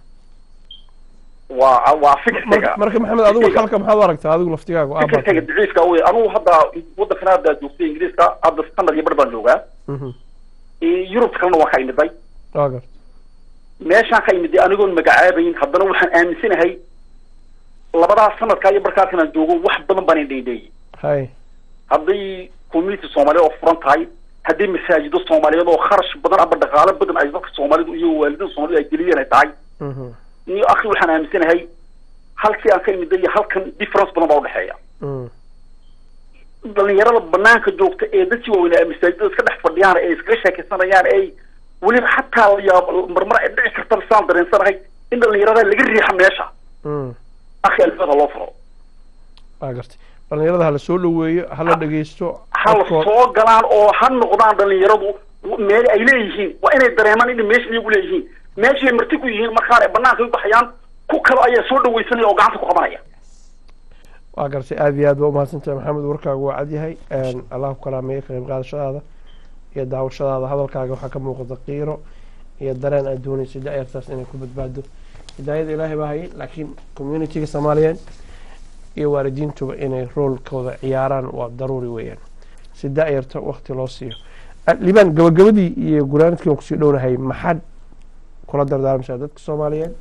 waa waa fikirkayga marka maxamed adigu halka maxaad u aragtaa adigu laftigaagu aabaad fikirkayga daciifka wey anugu hadda waddankan hadda joogtay ingiriiska hadda standard iyo bar baan joogaa Mhm. Eh, yurub kalena waan ka imiday waa gartay meeshaan ka imiday anigoon magacaabayn haddana waxaan aaminsanahay labadaas sanadkaa iyo barkaaskan aan joogo wax badan baan indhaydheeyey haye hadday community soomaaliyeed oo furan tahay hadday masaajido soomaaliyeed oo kharash badan ama dhaqaalo badan ay dadka soomaalidu iyo waalidada soomaalida ay geliyeen ay tahay Mhm. iyo akhi waxaan aaminsanahay halkii aan ka imiday iyo halkan difference badan baa udhexeeya Mm. dhalinyarada banaanka joogta ee dadkii waaweynaa masaajidada iska dhex fadhiyaan ee iskaga sheekaysanayaan ee weliba xataa la yaab marmar ay dhici karta saan dareensanahay in dhalinyarada laga riixa meesha Mm. akhi albaabha loo furo waa gartay dhalinyarada hala soo dhaweeyo hala dhegeysto ha la codkood- soo galaan oo ha noqdaan dhalinyaradu meel ay leeyihiin waa inay dareemaan inay meesha iyagu leeyihiin meeshay marti ku yihiin markaan ay banaanka u baxayaan ku kale ayaa soo dhawaysanaya oo gacanta ku qabanaya waa gartay aad iyo aad baa umahadsantahay maxamed warkaagu waa cadyahay Een, allah ku kalaameeyo ka qayb qaadashadaada iyo daawashadaada hadalkaaga waxaa ka muuqata qiiro iyo dareen aad doonayso da-yartaas inay ku badbaado hidaayada ilaahay baa hayay laakiin communitiga soomaaliyeed iyo waalidiintuba inay roolkooda ciyaaraan waa daruuri weeyaan si da-yarta wakti loo siiyo Ah, liibaan gabagabadii iyo guraanadkii aan kusii dhownahay maxaad kula dardaarmaysaa dadka soomaaliyeed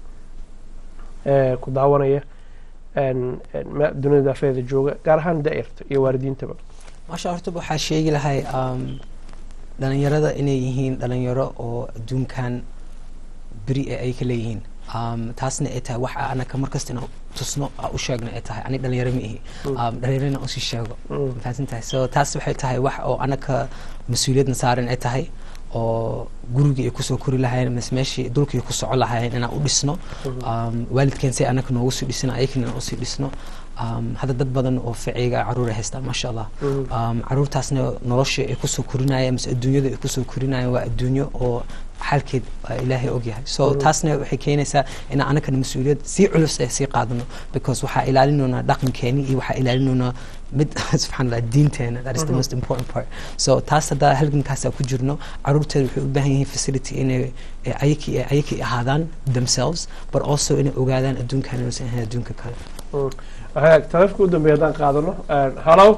ee ku daawanaya een, een, me- dunida daafeeda jooga gaar ahaan da-yarta iyo waalidiintaba maasha horta waxaa sheegi lahay um, dhalinyarada inay yihiin dhalinyaro oo adduunkan beri ee ay ka leeyihiin um, taasna ay tahay waxa anaka markasta inaan tusno aan u sheegno ay tahay ani dhalinyaro ma ihi um, dhalinyarana usii sheego Mm. fahansan tahay so taas waxay tahay wax oo anaka mas-uuliyadna saaran ay tahay oo gurigii ay kusoo kori lahaayeen mise meeshii dhulkii ku soco lahaayeen inaan u dhisno um, waalidkeen si anaka noogu sii dhisno ayakana inaan usii dhisno um, hadda dad badan oo ficiyga caruur ay haystaan maasha allah um, caruurtaasna nolosha ay kusoo korinayeen mise adduunyada ay kusoo korinayeen waa adduunyo oo xalkeed waa ilaahay ogyahay so Mhm. taasna waxay keenaysaa inaan anakana mas-uuliyad sii culus ee sii qaadano because waxaa ilaalinoonaa dhaqankeeni iyo waxaa ilaalinoonaa mid subxaan allah diinteena that is the Mhm. most important part so taas haddaa halgankaasa ku jirno caruurteeda waxay u baahan yihiin facility inay eh, ayakii ayakii ahaadaan themselves but also inay ogaadaan adduunkan inuusan ahayn adduunka kale Mm. hagaag taleefka u dambeeya haddaan qaadano hallow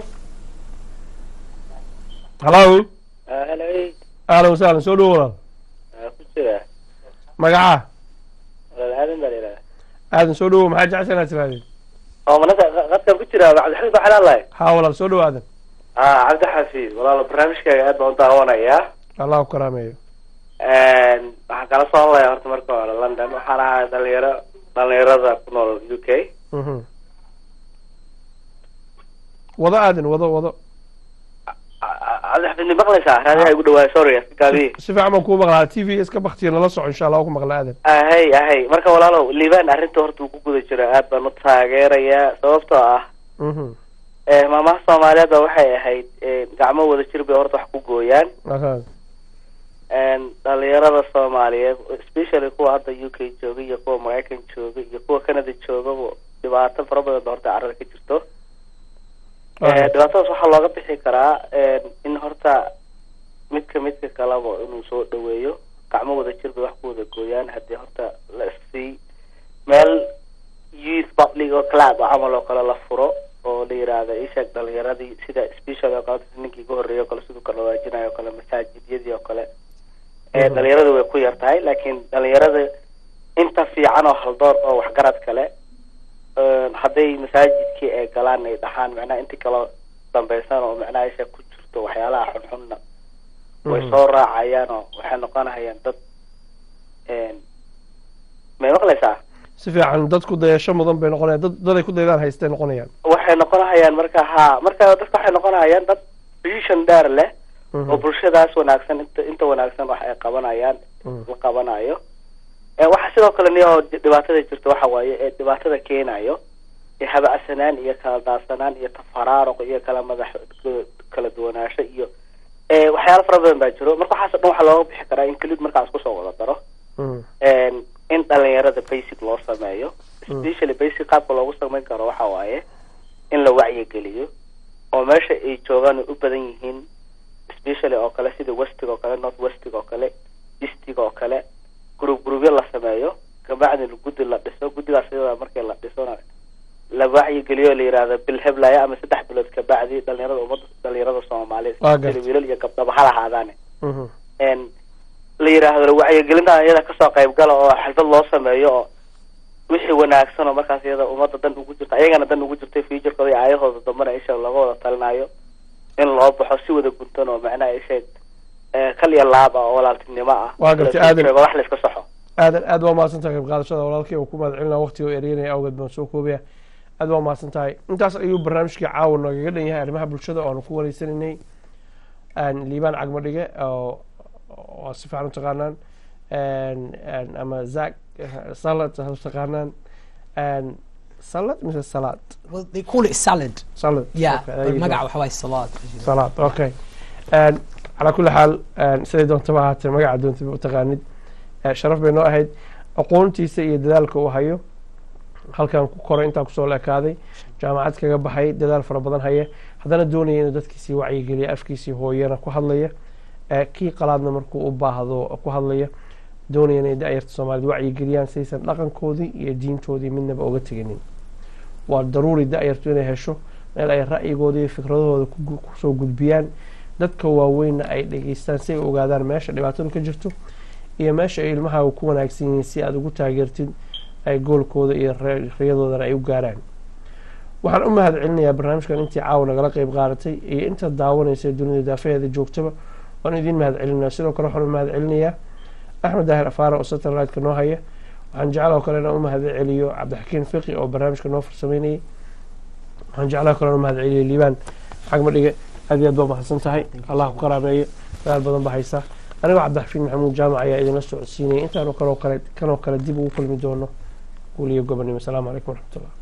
hallow hello ahlan wasahlan soo dhowo walaal ku jira magaca walaal aadan baa layidhahda aadan soo dhowo maxaa jecesha inaad tirahdeen oo manaka qadkan ku jira cabdixamiid baa xalaan lahay haa walaal soo dhowo aadan ah cabdi xafiid walaal barnaamijkaaga aad baan u daawanayaa allah ku karaameeyo waxaan kala soo hadlayaa horta marka hore london waxaan ahaa dhalinyaro dhalinyarada ku nool u k Mhm. wado aadan wado wado cabdixafiid ma maqlaysaa raadiyaha igu dhawaay sorry gaabi si fiican baan kuu maqlaa t v iska baktiya nala soco insha allah waa ku maqla aadan ahay ahay marka walaalow liibaan arrinta horta uu ku guda jiro aad baan u taageerayaa sababtoo ah Mhm. eh, maamaha soomaaliyeed ba waxay ahayd eh, gacmo wada jir bay horta wax ku gooyaan Aha. een, dhalinyarada soomaaliyeed especially kuwa hadda u k jooga iyo kuwa maraykan jooga iyo kuwa canada joogaba dhibaato fara badan ba horta carada ka jirto Eh, dhibaatadaas waxaa looga bixi karaa een, in horta midka midka kaleba inuu soo dhaweeyo gacmo wada jir bay wax ku wada gooyaan haddii horta la issii meel youth public oo club oo camal oo kale la furo oo la yiraahdo isheeg dhalinyaradii sida special oo kale ninkii ka horreeyay oo kale siduu kala waajinayo oo kale masaajidyadii oo kale ee Mhm. dhalinyaradu way ku yar tahay laakiin dhalinyarada inta fiican oo haldoor oo waxgarad kale een, hadday masaajidkii ay galaan ay dhaxaan macnaha intii kala dambaysan oo macnaha isha ku jirto waxyaalaha xunxunna way Mhm. soo raacayaan oo waxay noqonayaan dad een, may maqlaysaa si fiican dadku dayasho mudan bay noqonayaan dad daday ku daydaan haystay noqonayaan waxay noqonayaan marka ha marka dadka waxay noqonayaan dad vision dheer leh Mhm. oo bulshadaas wanaagsan inta inta wanaagsan wax ay qabanayaan Mhm. la qabanayo ee waxa sidoo kale niyo dhibaatada jirta waxa waaye ee dhibaatada keenayo ee habacsanaan iyo kala daadsanaan iyo tafaraaruq iyo kala madax kala duwanaansho iyo ee waxyaalo fara badan baa jiro marka waxaas oo dhan waxaa looga bixi karaa include markaas kusoo wada daro Mhm. een, in dhalinyarada basic loo sameeyo Mm. especially basic qaabka loogu samayn karo waxa waaye in la wacyigeliyo oo meesha ay joogaan ay u badan yihiin especially oo kale sida westiga oo kale north westiga oo kale eastiga oo kale group groupyo la sameeyo kabacdina guddi la dhiso guddigaas iyada markii la dhisona la wacyigeliyo la yiraahdo bil heblaya ama saddex bilood kabacdi dhalinyarada ummadda dhalinyarada soomaaliyeed Waa sida gartay. wiilal iyo gabdhaba ha lahaadaane Mhm. een la yiraahdo wacyigelinta iyada kasoo qayb gala oo xalfad loo sameeyo oo wixii wanaagsan oo markaas iyada ummadda dan ugu jirta ayagana dan ugu jirtay futurekooda iyo aayahooda dambana isha laga wada talinayo in loo baxo si wada guntan oo macnaha isheeg ee, kal iyo laab ah oo walaaltinimo ah Waa gartay, la aadan. sheego, wax la iska saxo aadan aad waa mahadsan tahay qayb qaadashada walaalkay oo ku mahad celinaa waqtiga oo eryanaya awgeed baan soo koobaya aad waa mahadsan tahay intaas ayuu barnaamijkii caawa noogaga dhan yahay arrimaha bulshada oo aanu ku wareysanaynay Een, liibaan cagmo dhige oo oo si fiican u taqaanaan Een, een, ama zak salad ha u taqaanaan Een, salad mise salaad well they call it salad salad yeah Okay, there but you go. magaca waxa waaye salaad salaad okay Een, calaa kulli xaal een, siday doontaba ahaatee magaca doontaba u taqaanid Ee, sharaf bay noo ahayd aqoontiisa iyo dadaalka uu hayo halkan ku koray intaan kusoo leekaaday jaamacad kaga baxay dadaal fara badan haya haddana doonaya inuu dadkiisii wacyigeliya afkiisii hooyana ku hadlaya Ee, kii qalaadna markuu u baahdo ku hadlaya doonaya inay da'yarta soomaaliyed wacyigeliyaan saysan dhaqankoodii iyo diintoodii midnaba uga teginin waa daruuri da'yartu inay hesho meel ay ra'yigooda iyo fikradahooda ku gu- kusoo gudbiyaan dadka waaweynna ay dhegeystaan si ay u ogaadaan meesha dhibaatadu ka jirto iyo meesha ay ilmahaaga ku wanaagsan yihiin si aad ugu taageertid ay goolkooda iyo re- riyadoodana ay u gaaraan waxaan u mahad celinayaa barnaamijkan intii caawa nagala qeyb qaadatay iyo inta daawanaysa dunida daafaheeda joogtaba waan idiin mahad celinaya sidoo kale waxaan u mahad celinayaa axmed daahir afaara oo satellite-ka noo haya waxaan jeclaa kale inaan u mahad celiyo cabdixakiin fiqi oo barnaamijka noo farsameynayay waxaan jeclaa kale inaan u mahad celiyo liibaan xagma dhige aad iyo aad baa mahadsan tahay allah ku qaraabeeyo dadaal badan ba haysaa anigoo cabdixafiin maxamuud jaamac ayaa idinla socodsiinaya intaanu kaloo kale kanoo kale dib ugu kulmi doono guuliyo gobonimo asalaamu calaykum waraxmatullah